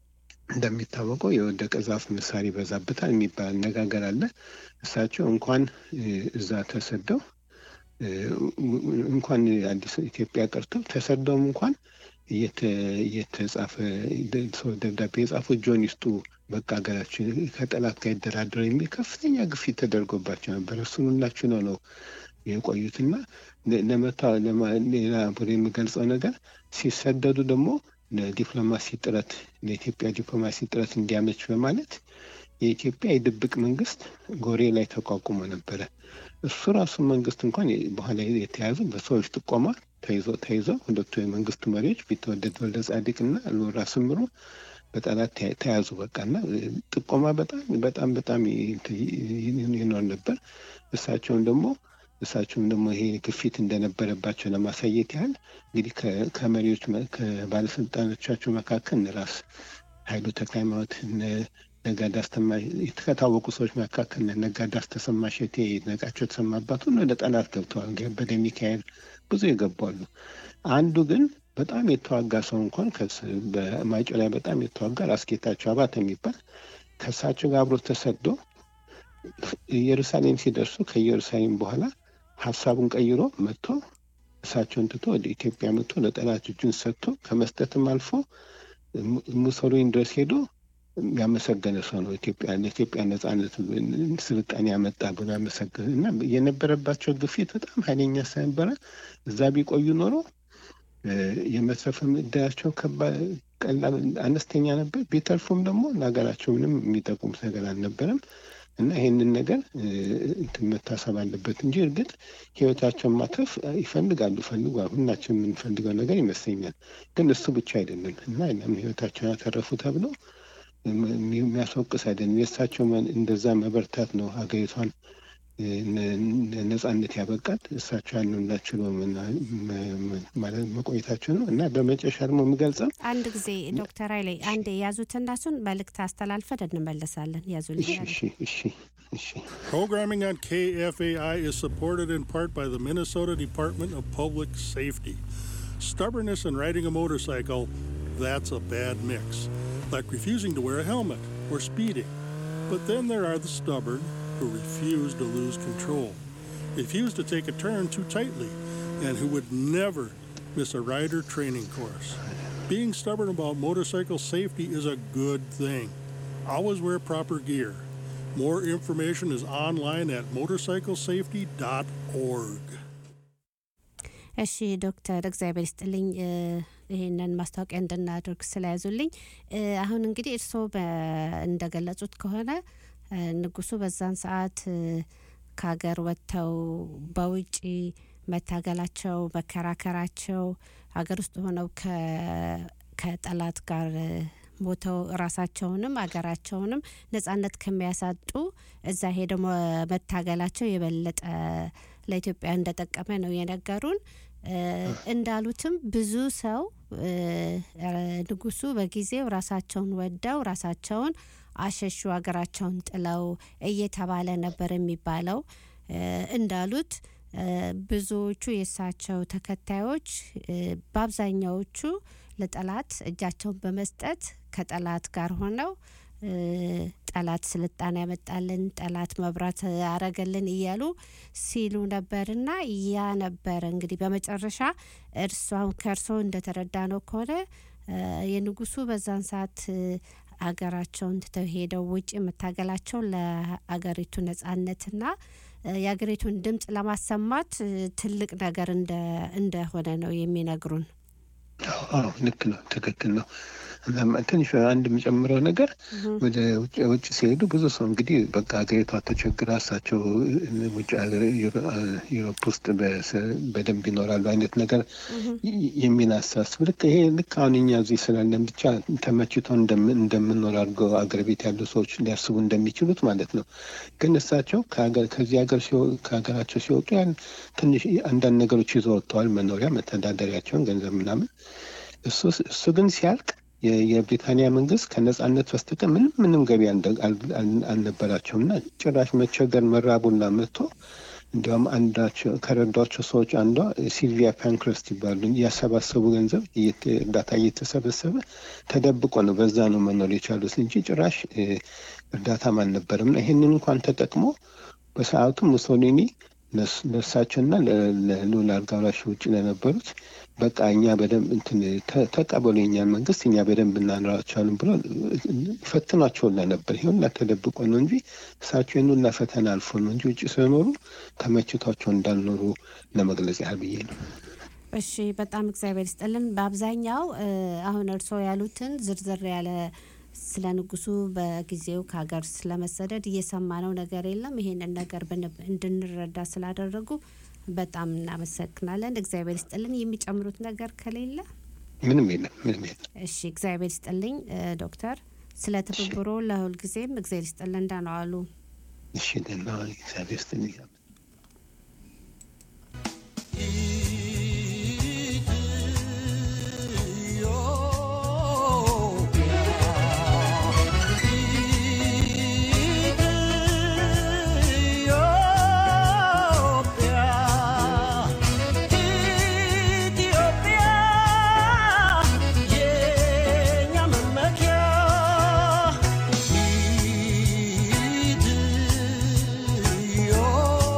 እንደሚታወቀው የወደቀ ዛፍ ምሳር ይበዛበታል የሚባል አነጋገር አለ። እሳቸው እንኳን እ፣ እዛ ተሰደው እ፣ እንኳን አዲስ ኢትዮጵያ ቀርተው ተሰደውም እንኳን እየተ- እየተጻፈ ደ- ሰው ደብዳቤ የጻፉት ጆን ይስጡ በቃ ሀገራችን ከጠላት ጋር ይደራደሩ የሚል ከፍተኛ ግፊት ተደርጎባቸው ነበር። እሱን ሁላችሁ ነው ነው የቆዩትና ለ- ለመታ ለማ- ሌላ ብሎ የሚገልጸው ነገር ሲሰደዱ ደግሞ ለዲፕሎማሲ ጥረት ለኢትዮጵያ ዲፕሎማሲ ጥረት እንዲያመች በማለት የኢትዮጵያ የድብቅ መንግስት ጎሬ ላይ ተቋቁሞ ነበረ። እሱ ራሱ መንግስት እንኳን የ- በኋላ የተያዙ በሰዎች ጥቆማ ተይዞ ተይዘው ሁለቱ የመንግስቱ መሪዎች ቢትወደድ ወልደ ጻድቅ እና ሎራ ስምሩ በጠላት ተያ- ተያዙ። በቃ እና እ፣ ጥቆማ በጣም በጣም በጣም ይ- ይ- ይኖር ነበር። እሳቸውን ደግሞ እሳቸውም ደግሞ ይሄ ግፊት እንደነበረባቸው ለማሳየት ያህል እንግዲህ ከ- ከመሪዎች መ- ከባለስልጣኖቻቸው መካከል እነ ራስ ኃይሉ ተክለሃይማኖት እነ ነጋዳስ ተማ ከታወቁ ሰዎች መካከል እነ ነጋዳስ ተሰማ ሸቴ፣ ይድነቃቸው ተሰማ አባት ሁሉ ወደ ጠላት ገብተዋል። ገበደ ሚካኤል ብዙ የገባሉ። አንዱ ግን በጣም የተዋጋ ሰው እንኳን ከስ- በማይጮ ላይ በጣም የተዋጋ ራስ ጌታቸው አባተ የሚባል ከእሳቸው ጋር አብሮ ተሰዶ ኢየሩሳሌም ሲደርሱ ከኢየሩሳሌም በኋላ ሀሳቡን ቀይሮ መጥቶ እሳቸውን ትቶ ወደ ኢትዮጵያ መጥቶ ለጠላት እጁን ሰጥቶ ከመስጠትም አልፎ mu- ሙሶሊኒ ድረስ ሄዶ ያመሰገነ ሰው ነው። ኢትዮጵያ ለኢትዮጵያ ነጻነት ስልጣኔ ያመጣ ብሎ ያመሰገነ እና የነበረባቸው ግፊት በጣም ኃይለኛ ስለነበረ እዛ ቢቆዩ ኖሮ እ፣ የመትረፍም እድላቸው ከባድ ቀላል አነስተኛ ነበር። ቢተርፉም ደግሞ ለሀገራቸው ምንም የሚጠቁም ነገር አልነበረም እና ይህንን ነገር እ፣ እንትን መታሰብ አለበት እንጂ እርግጥ ህይወታቸውን ማትረፍ ይፈልጋሉ ፈልጓል። ሁላችን የምንፈልገው ነገር ይመስለኛል። ግን እሱ ብቻ አይደለም እና ለምን ህይወታቸውን ያተረፉ ተብሎ የሚ- የሚያስወቅስ አይደለም። የእሳቸው መ- እንደዛ መበርታት ነው ሀገሪቷን እ፣ ነ- ነ- ነጻነት ያበቃል። እሳቸው ያንላችሁ ነው ማለት መቆየታቸው ነው እና በመጨረሻ ደግሞ የሚገልጸው አንድ ጊዜ ዶክተር ኃይሌ አንድ የያዙትና እሱን መልእክት አስተላልፈን እንመለሳለን። ያዙልኝ። እሺ እሺ እሺ Programming on KFAI is supported in part by the Minnesota Department of Public Safety. Stubbornness and riding a motorcycle, that's a bad mix. Like refusing to wear a helmet or speeding. But then there are the stubborn who refuse to lose control, refuse to take a turn too tightly, and who would never miss a rider training course. Being stubborn about motorcycle safety is a good thing. Always wear proper gear. More information is online at motorcyclesafety.org. እሺ ዶክተር እግዚአብሔር ይስጥልኝ እ፣ ይህንን ማስታወቂያ እንድናደርግ ስለያዙልኝ እ፣ አሁን እንግዲህ እርስዎ በ- እንደገለጹት ከሆነ እ፣ ንጉሱ በዛን ሰዓት እ፣ ከሀገር ወጥተው በውጪ መታገላቸው መከራከራቸው ሀገር ውስጥ ሆነው ከ- ከጠላት ጋር እ፣ ሞተው ራሳቸውንም ሀገራቸውንም ነጻነት ከሚያሳጡ እዛ ሄደው መ- መታገላቸው የበለጠ ለኢትዮጵያ እንደጠቀመ ነው የነገሩን። እ፣ እንዳሉትም ብዙ ሰው እ፣ እ፣ ንጉሱ በጊዜው ራሳቸውን ወደው ራሳቸውን አሸሹ ሀገራቸውን ጥለው እየተባለ ነበር የሚባለው። እ፣ እንዳሉት እ፣ ብዙዎቹ የእሳቸው ተከታዮች እ፣ በአብዛኛዎቹ ለጠላት እጃቸውን በመስጠት ከጠላት ጋር ሆነው እ፣ ጠላት ስልጣን ያመጣልን፣ ጠላት መብራት አረገልን እያሉ ሲሉ ነበርና ያ ነበረ እንግዲህ በመጨረሻ እርሷም ከእርሶ እንደተረዳ ነው ከሆነ እ፣ የንጉሱ በዛን ሰዓት እ፣ አገራቸውን ትተው ሄደው ውጭ መታገላቸው ለአገሪቱ ነጻነትና እ፣ የአገሪቱን ድምጽ ለማሰማት እ፣ ትልቅ ነገር እንደ- እንደሆነ ነው የሚነግሩን። አዎ ልክ ነው፣ ትክክል ነው። እናም ትንሽ አንድ የምጨምረው ነገር ወደ ውጭ ውጭ ሲሄዱ ብዙ ሰው እንግዲህ በቃ ሀገሪቷ ተቸግራ እሳቸው ውጭ ሀገር ዩሮ- ዩሮፕ ውስጥ በስ- በደንብ ይኖራሉ አይነት ነገር ይ- የሚል አሳስብ ልክ ይሄ ልክ አሁን እኛ እዚህ ስላለን ብቻ ተመችቶ እንደምን- እንደምንኖር አድርገው አገር ቤት ያሉ ሰዎች ሊያስቡ እንደሚችሉት ማለት ነው። ግን እሳቸው ከሀገር ከዚህ ሀገር ሲወ- ከሀገራቸው ሲወጡ ያን ትንሽ አንዳንድ ነገሮች ይዘው ወጥተዋል። መኖሪያ፣ መተዳደሪያቸውን፣ ገንዘብ ምናምን እሱ እሱ ግን ሲያልቅ የ- የብሪታንያ መንግስት ከነጻነት በስተቀር ምንም ምንም ገቢ አልደ- አል- አል- አልነበራቸውም እና ጭራሽ መቸገር መራቡና መጥቶ እንዲያውም አንዳቸው ከረዷቸው ሰዎች አንዷ ሲልቪያ ፓንክረስት ይባሉ እያሰባሰቡ ገንዘብ እየተ- እርዳታ እየተሰበሰበ ተደብቆ ነው በዛ ነው መኖር የቻሉት እንጂ ጭራሽ እ፣ እርዳታም አልነበረም እና ይህንን እንኳን ተጠቅሞ በሰዓቱ ሙሶሊኒ ለስ- ለእሳቸውና ለ- ለልዑል አልጋ ወራሽ ውጭ ለነበሩት በቃ እኛ በደንብ እንትን ተ- ተቀበሉ የኛን መንግስት እኛ በደንብ እናኖራቸዋለን ብሎ ፈትኗቸው ሁላ ነበር። ይሄ ሁላ ተደብቆ ነው እንጂ እሳቸው ይህን ሁላ ፈተና አልፎ ነው እንጂ ውጭ ስለኖሩ ተመችቷቸው እንዳልኖሩ ለመግለጽ ያህል ብዬ ነው። እሺ በጣም እግዚአብሔር ይስጥልን። በአብዛኛው እ፣ አሁን እርስዎ ያሉትን ዝርዝር ያለ ስለ ንጉሱ በጊዜው ከሀገር ስለመሰደድ እየሰማነው ነገር የለም። ይሄንን ነገር ብን- እንድንረዳ ስላደረጉ በጣም እናመሰግናለን። እግዚአብሔር ይስጥልን። የሚጨምሩት ነገር ከሌለ ምንም የለም፣ ምንም የለም። እሺ እግዚአብሔር ይስጥልኝ እ፣ ዶክተር ስለ ትብብሮ ለሁልጊዜም እግዚአብሔር ይስጥልን። እንደምን ዋሉ? እሺ ደህና ዋል። እግዚአብሔር ይስጥልኝ። ኢትዮጵያ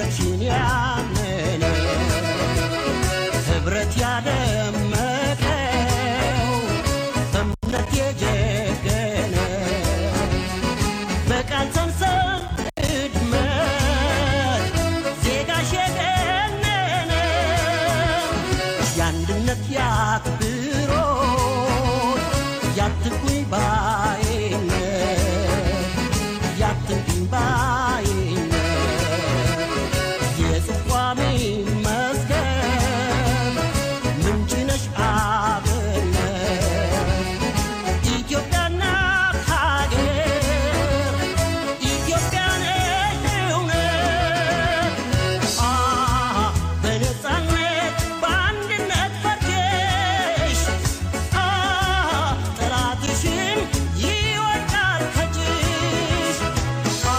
መንገድሽን ያመነ ህብረት ያደመቀው በእምነት የጀገነ በቃል ሰንሰል እድመት ዜጋሽ የገነነ የአንድነት ያክብሮት ያትኩኝ ባይነት ያትኩኝ ባይነት የጽቋሜ መስገን ምንጭ ነሽ አብነት ኢትዮጵያ እናት ሀገር ኢትዮጵያ ነሽ እውነት አ በነፃነት በአንድነት ፈርጀሽ አ ጠላትሽን ይወድቃል ከእጅሽ አ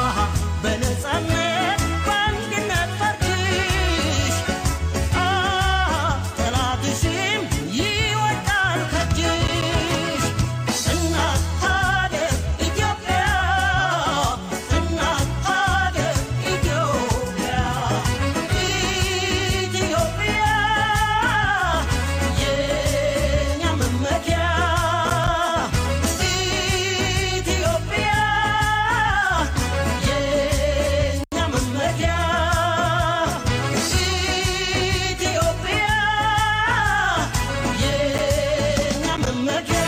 በነፃነት በአንድነት ፈርጀሽ አ ጠላትሽን ይወድቃል ከእጅሽ እናት ሀገር ኢትዮጵያ እናት ሀገር ኢትዮጵያ ኢትዮጵያ የኛ መመኪያ ኢትዮጵያ የኛ መመኪያ ኢትዮጵያ የኛ መመኪያ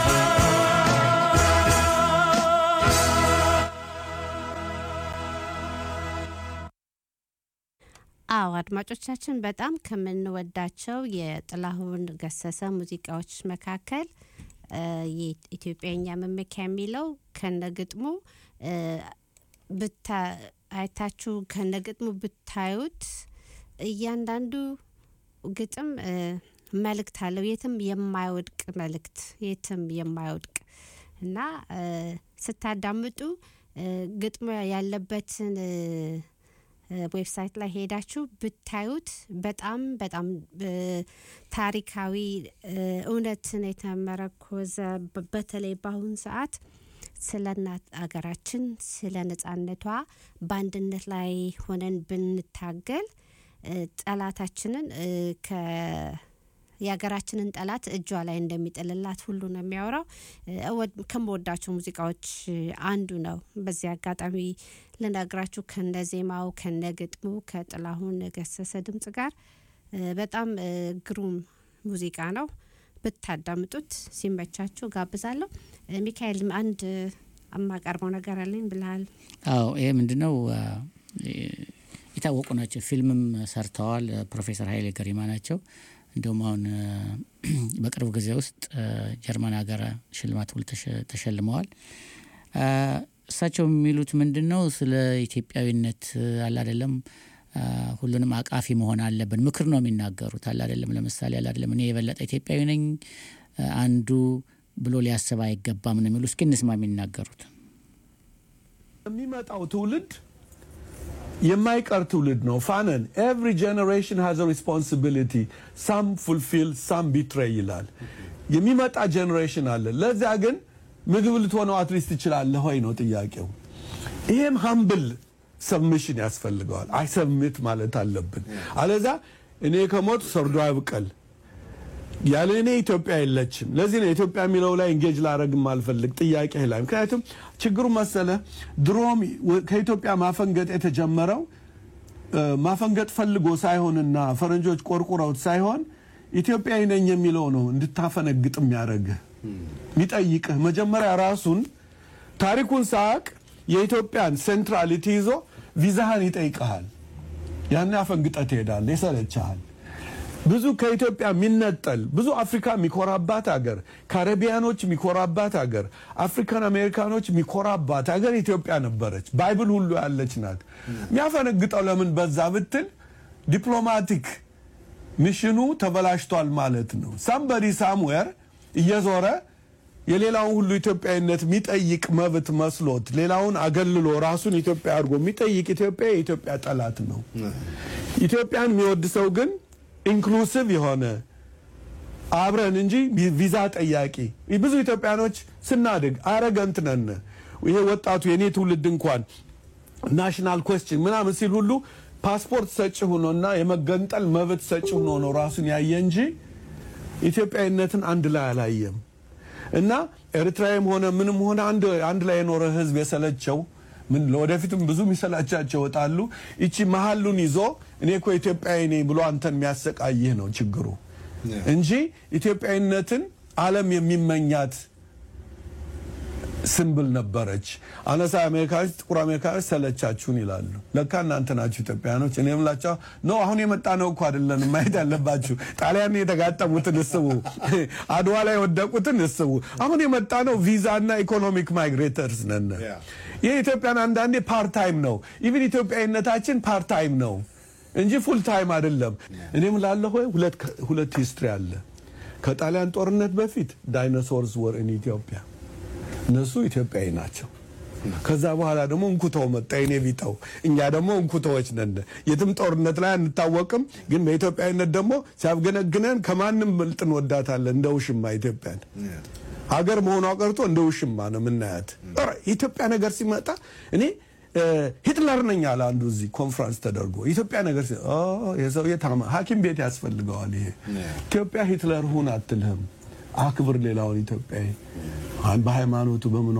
አዎ አድማጮቻችን በጣም ከምንወዳቸው የጥላሁን ገሰሰ ሙዚቃዎች መካከል እ የኢትዮጵያኛ መመኪያ የሚለው ከነግጥሙ እ ብታ አይታችሁ ከነግጥሙ ብታዩት እያንዳንዱ ግጥም እ መልእክት አለው። የትም የማይወድቅ መልእክት የትም የማይወድቅ እና እ ስታዳምጡ እ ግጥሙ ያለበትን እ ዌብሳይት ላይ ሄዳችሁ ብታዩት በጣም በጣም እ ታሪካዊ እ እውነትን የተመረኮዘ በ- በተለይ በአሁኑ ሰዓት ስለ እናት አገራችን ስለ ነጻነቷ በአንድነት ላይ ሆነን ብንታገል እ ጠላታችንን እ ከ የሀገራችንን ጠላት እጇ ላይ እንደሚጥልላት ሁሉ ነው የሚያወራው። እ እወድ- ከምወዳቸው ሙዚቃዎች አንዱ ነው። በዚህ አጋጣሚ ልነግራችሁ ከነ ዜማው ከነ ግጥሙ ከጥላሁን ገሰሰ ድምጽ ጋር እ በጣም እ ግሩም ሙዚቃ ነው። ብታዳምጡት ሲመቻችሁ ጋብዛለሁ። እ ሚካኤል አንድ የማቀርበው ነገር አለኝ ብልሃል። አዎ ይሄ ምንድነው አ፣ የታወቁ ናቸው። ፊልምም ሰርተዋል። ፕሮፌሰር ኃይሌ ገሪማ ናቸው። እንዲሁም አሁን አ፣ በቅርብ ጊዜ ውስጥ አ፣ ጀርመን ሀገር ሽልማት ሁሉ ተሸ- ተሸልመዋል። አ፣ እሳቸው የሚሉት ምንድን ነው ስለ ኢትዮጵያዊነት አለ አይደለም አ፣ ሁሉንም አቃፊ መሆን አለብን። ምክር ነው የሚናገሩት አለ አይደለም። ለምሳሌ አለ አይደለም እኔ የበለጠ ኢትዮጵያዊ ነኝ አ፣ አንዱ ብሎ ሊያስብ አይገባም ነው የሚሉ። እስኪ እንስማ የሚናገሩት የሚመጣው ትውልድ የማይቀር ትውልድ ነው። ፋነን ኤቭሪ ጀኔሬሽን ሃዝ ሪስፖንሲቢሊቲ ሳም ፉልፊል ሳም ቢትሬይ ይላል። የሚመጣ ጀኔሬሽን አለ። ለዚያ ግን ምግብ ልትሆነው አትሊስት ትችላለህ ወይ ነው ጥያቄው። ይሄም ሀምብል ሰብሚሽን ያስፈልገዋል። አይ ሰብሚት ማለት አለብን። አለዛ እኔ ከሞት ሰርዶ አይብቀል ያለ እኔ ኢትዮጵያ የለችም። ለዚህ ነው ኢትዮጵያ የሚለው ላይ እንጌጅ ላረግ ማልፈልግ ጥያቄ ላይ ምክንያቱም ችግሩ መሰለ ድሮም ወ- ከኢትዮጵያ ማፈንገጥ የተጀመረው እ፣ ማፈንገጥ ፈልጎ ሳይሆንና ፈረንጆች ቆርቁረውት ሳይሆን ኢትዮጵያዊ ነኝ የሚለው ነው እንድታፈነግጥ የሚያደርግህ የሚጠይቅህ መጀመሪያ ራሱን ታሪኩን ሳቅ የኢትዮጵያን ሴንትራሊቲ ይዞ ቪዛህን ይጠይቀሃል። ያን አፈንግጠህ ትሄዳለህ፣ ይሰለችሃል። ብዙ ከኢትዮጵያ የሚነጠል ብዙ አፍሪካ የሚኮራባት ሀገር፣ ካሪቢያኖች የሚኮራባት ሀገር፣ አፍሪካን አሜሪካኖች የሚኮራባት ሀገር ኢትዮጵያ ነበረች። ባይብል ሁሉ ያለች ናት። የሚያፈነግጠው ለምን በዛ ብትል ዲፕሎማቲክ ሚሽኑ ተበላሽቷል ማለት ነው። ሳምበዲ ሳምዌር እየዞረ የሌላውን ሁሉ ኢትዮጵያዊነት የሚጠይቅ መብት መስሎት ሌላውን አገልሎ ራሱን ኢትዮጵያ አድርጎ የሚጠይቅ ኢትዮጵያ የኢትዮጵያ ጠላት ነው። ኢትዮጵያን የሚወድ ሰው ግን ኢንክሉሲቭ የሆነ አብረን እንጂ ቪዛ ጠያቂ ብዙ ኢትዮጵያኖች ስናድግ አረገንት ነን። ይሄ ወጣቱ የኔ ትውልድ እንኳን ናሽናል ኮስችን ምናምን ሲል ሁሉ ፓስፖርት ሰጪ ሆኖና የመገንጠል መብት ሰጪ ሆኖ ነው ራሱን ያየ እንጂ ኢትዮጵያዊነትን አንድ ላይ አላየም። እና ኤርትራዊም ሆነ ምንም ሆነ አንድ አንድ ላይ የኖረ ህዝብ የሰለቸው ምን ለወደፊትም ብዙ የሚሰላቻቸው ይወጣሉ። ይቺ መሀሉን ይዞ እኔ እኮ ኢትዮጵያዊ ነኝ ብሎ አንተን የሚያሰቃይህ ነው ችግሩ እንጂ ኢትዮጵያዊነትን ዓለም የሚመኛት ስንብል ነበረች። አነሳ አሜሪካኖች፣ ጥቁር አሜሪካኖች ሰለቻችሁን ይላሉ። ለካ እናንተ ናችሁ ኢትዮጵያኖች። እኔ የምላቸው ኖ አሁን የመጣ ነው እኮ አይደለንም ማየት ያለባችሁ። ጣሊያን የተጋጠሙትን እስቡ፣ አድዋ ላይ የወደቁትን እስቡ። አሁን የመጣ ነው ቪዛ እና ኢኮኖሚክ ማይግሬተርስ ነን። የኢትዮጵያን አንዳንዴ ፓርታይም ነው። ኢቭን ኢትዮጵያዊነታችን ፓርታይም ነው እንጂ ፉል ታይም አይደለም። እኔም ላለሁ ሁለት ሁለት ሂስትሪ አለ። ከጣሊያን ጦርነት በፊት ዳይኖሶርስ ወር ኢን ኢትዮጵያ እነሱ ኢትዮጵያዊ ናቸው። ከዛ በኋላ ደግሞ እንኩተው መጣ የኔ ቢጠው። እኛ ደግሞ እንኩተዎች ነን። የትም ጦርነት ላይ አንታወቅም፣ ግን በኢትዮጵያዊነት ደግሞ ሲያፍገነግነን ከማንም በልጥ እንወዳታለን። እንደ ውሽማ ኢትዮጵያን ሀገር መሆኗ ቀርቶ እንደ ውሽማ ነው የምናያት። ኧረ የኢትዮጵያ ነገር ሲመጣ እኔ ሂትለር ነኝ አለ አንዱ እዚህ ኮንፍራንስ ተደርጎ ኢትዮጵያ ነገር ሲ የሰውዬ ታማ ሐኪም ቤት ያስፈልገዋል። ይሄ ኢትዮጵያ ሂትለር ሁን አትልህም። አክብር ሌላውን ኢትዮጵያዊ በሃይማኖቱ በምኗ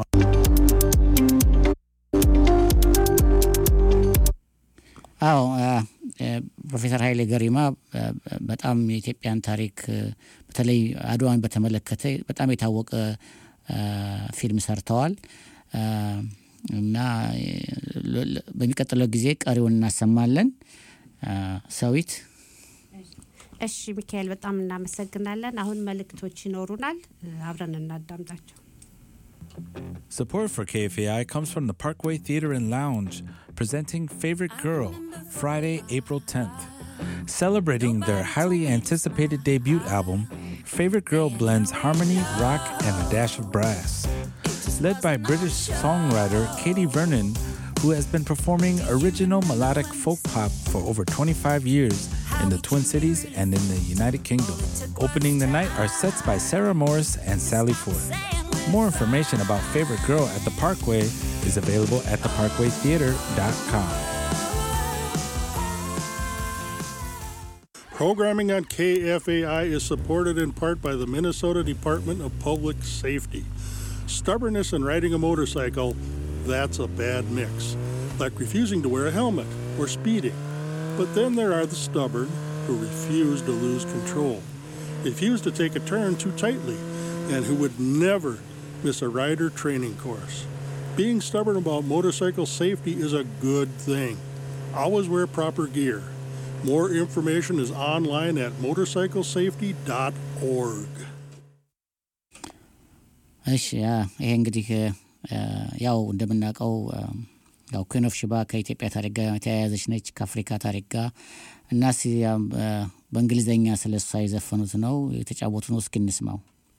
አዎ ፕሮፌሰር ኃይሌ ገሪማ በጣም የኢትዮጵያን ታሪክ በተለይ አድዋን በተመለከተ በጣም የታወቀ ፊልም ሰርተዋል እና በሚቀጥለው ጊዜ ቀሪውን እናሰማለን። ሰዊት እሺ ሚካኤል በጣም እናመሰግናለን። አሁን መልእክቶች ይኖሩናል፣ አብረን እናዳምጣቸው። Support for KFAI comes from the Parkway Theater and Lounge, presenting Favorite Girl, Friday, April 10th. Celebrating their highly anticipated debut album, Favorite Girl blends harmony, rock, and a dash of brass. Led by British songwriter Katie Vernon, who has been performing original melodic folk pop for over 25 years in the Twin Cities and in the United Kingdom. Opening the night are sets by Sarah Morris and Sally Ford. More information about Favorite Girl at the Parkway is available at theparkwaytheater.com. Programming on KFAI is supported in part by the Minnesota Department of Public Safety. Stubbornness and riding a motorcycle, that's a bad mix, like refusing to wear a helmet or speeding. But then there are the stubborn who refuse to lose control, refuse to take a turn too tightly, and who would never miss a rider training course. Being stubborn about motorcycle safety is a good thing. Always wear proper gear. More information is online at motorcyclesafety.org. እሺ ይሄ እንግዲህ ያው እንደምናውቀው ያው ኩን ኦፍ ሽባ ከኢትዮጵያ ታሪክ ጋር የተያያዘች ነች ከአፍሪካ ታሪክ ጋር እና በእንግሊዝኛ ስለ እሷ የዘፈኑት ነው የተጫወቱ ነው። እስኪ እንስማው።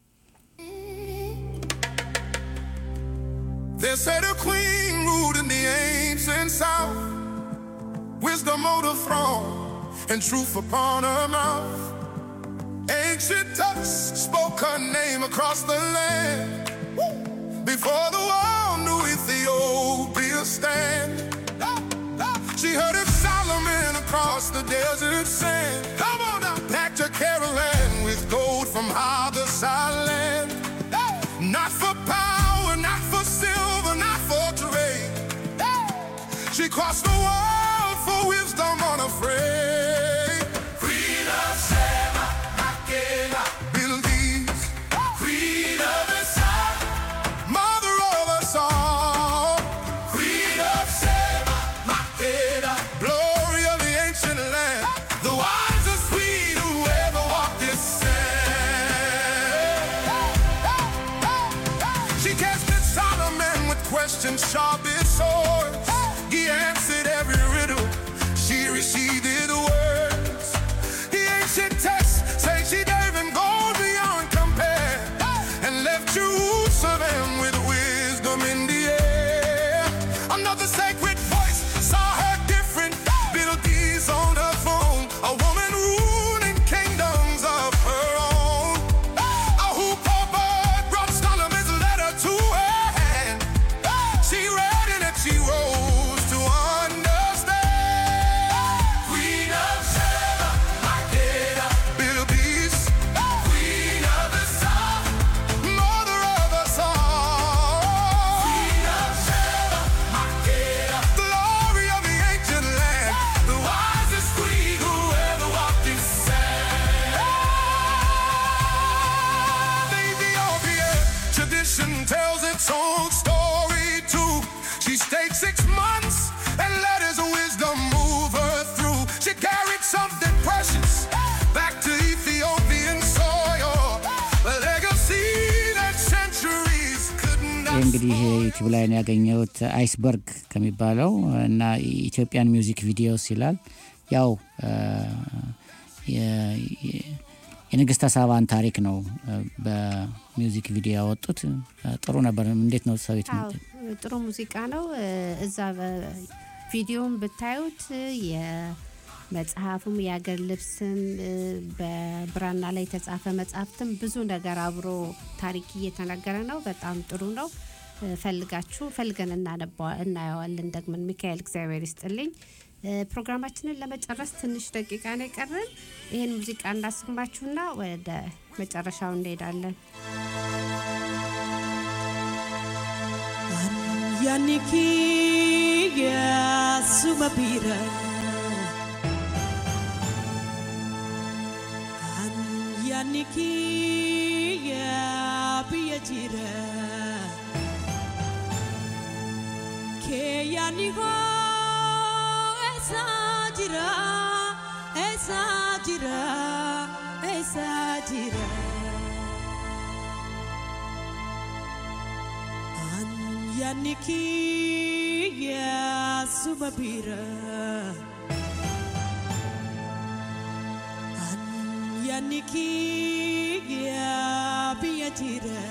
They said a queen ruled in the ancient south, wisdom on the throne, and truth upon her mouth. Ancient tusk spoke her name across the land. Before the world knew Ethiopia stand. She heard of Solomon across the desert sand. Come on now, back to Caroline with gold from Haberside land. Not for power, not for silver, not for trade. She crossed the world for wisdom unafraid. Queen of Sheba, Makeda, Bilqis. Queen of Isaac, mother of us all. Queen of Sheba, Makeda, glory of the ancient land. The wisest queen who ever walked this sand. She tested Solomon with questions sharp as swords. He answered every she carried something precious back to Ethiopian soil. A legacy that centuries couldn't ይህ እንግዲህ ዩቲዩብ ላይ ነው ያገኘሁት አይስበርግ ከሚባለው እና ኢትዮጵያን ሚውዚክ ቪዲዮስ ይላል። ያው አ፣ የ- የ- የንግስተ ሳባን ታሪክ ነው አ፣ በሚውዚክ ቪዲዮ ያወጡት። አ፣ ጥሩ ነበር። እንዴት ነው ሰዊት? አዎ ጥሩ ሙዚቃ ነው። እ፣ እዛ ቪዲዮን ብታዩት የመጽሐፉም የአገር ልብስም እ፣ በብራና ላይ የተጻፈ መጽሐፍትም ብዙ ነገር አብሮ ታሪክ እየተነገረ ነው። በጣም ጥሩ ነው። እ፣ ፈልጋችሁ ፈልገን እናነባ- እናየዋለን ደግመን። ሚካኤል እግዚአብሔር ይስጥልኝ። እ፣ ፕሮግራማችንን ለመጨረስ ትንሽ ደቂቃ ነው የቀረን። ይህን ሙዚቃ እናሰማችሁና ወደ መጨረሻው እንሄዳለን። Yaniki ya sumabira An Yaniki ya biyajira Ke yanigo esa jira esa jira esa jira Yaniki ya sumabira An Yaniki ya biyajira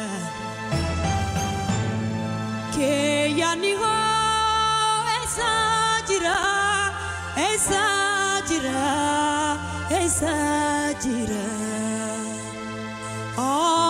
Ke yaniho esa jira esa jira esa jira Oh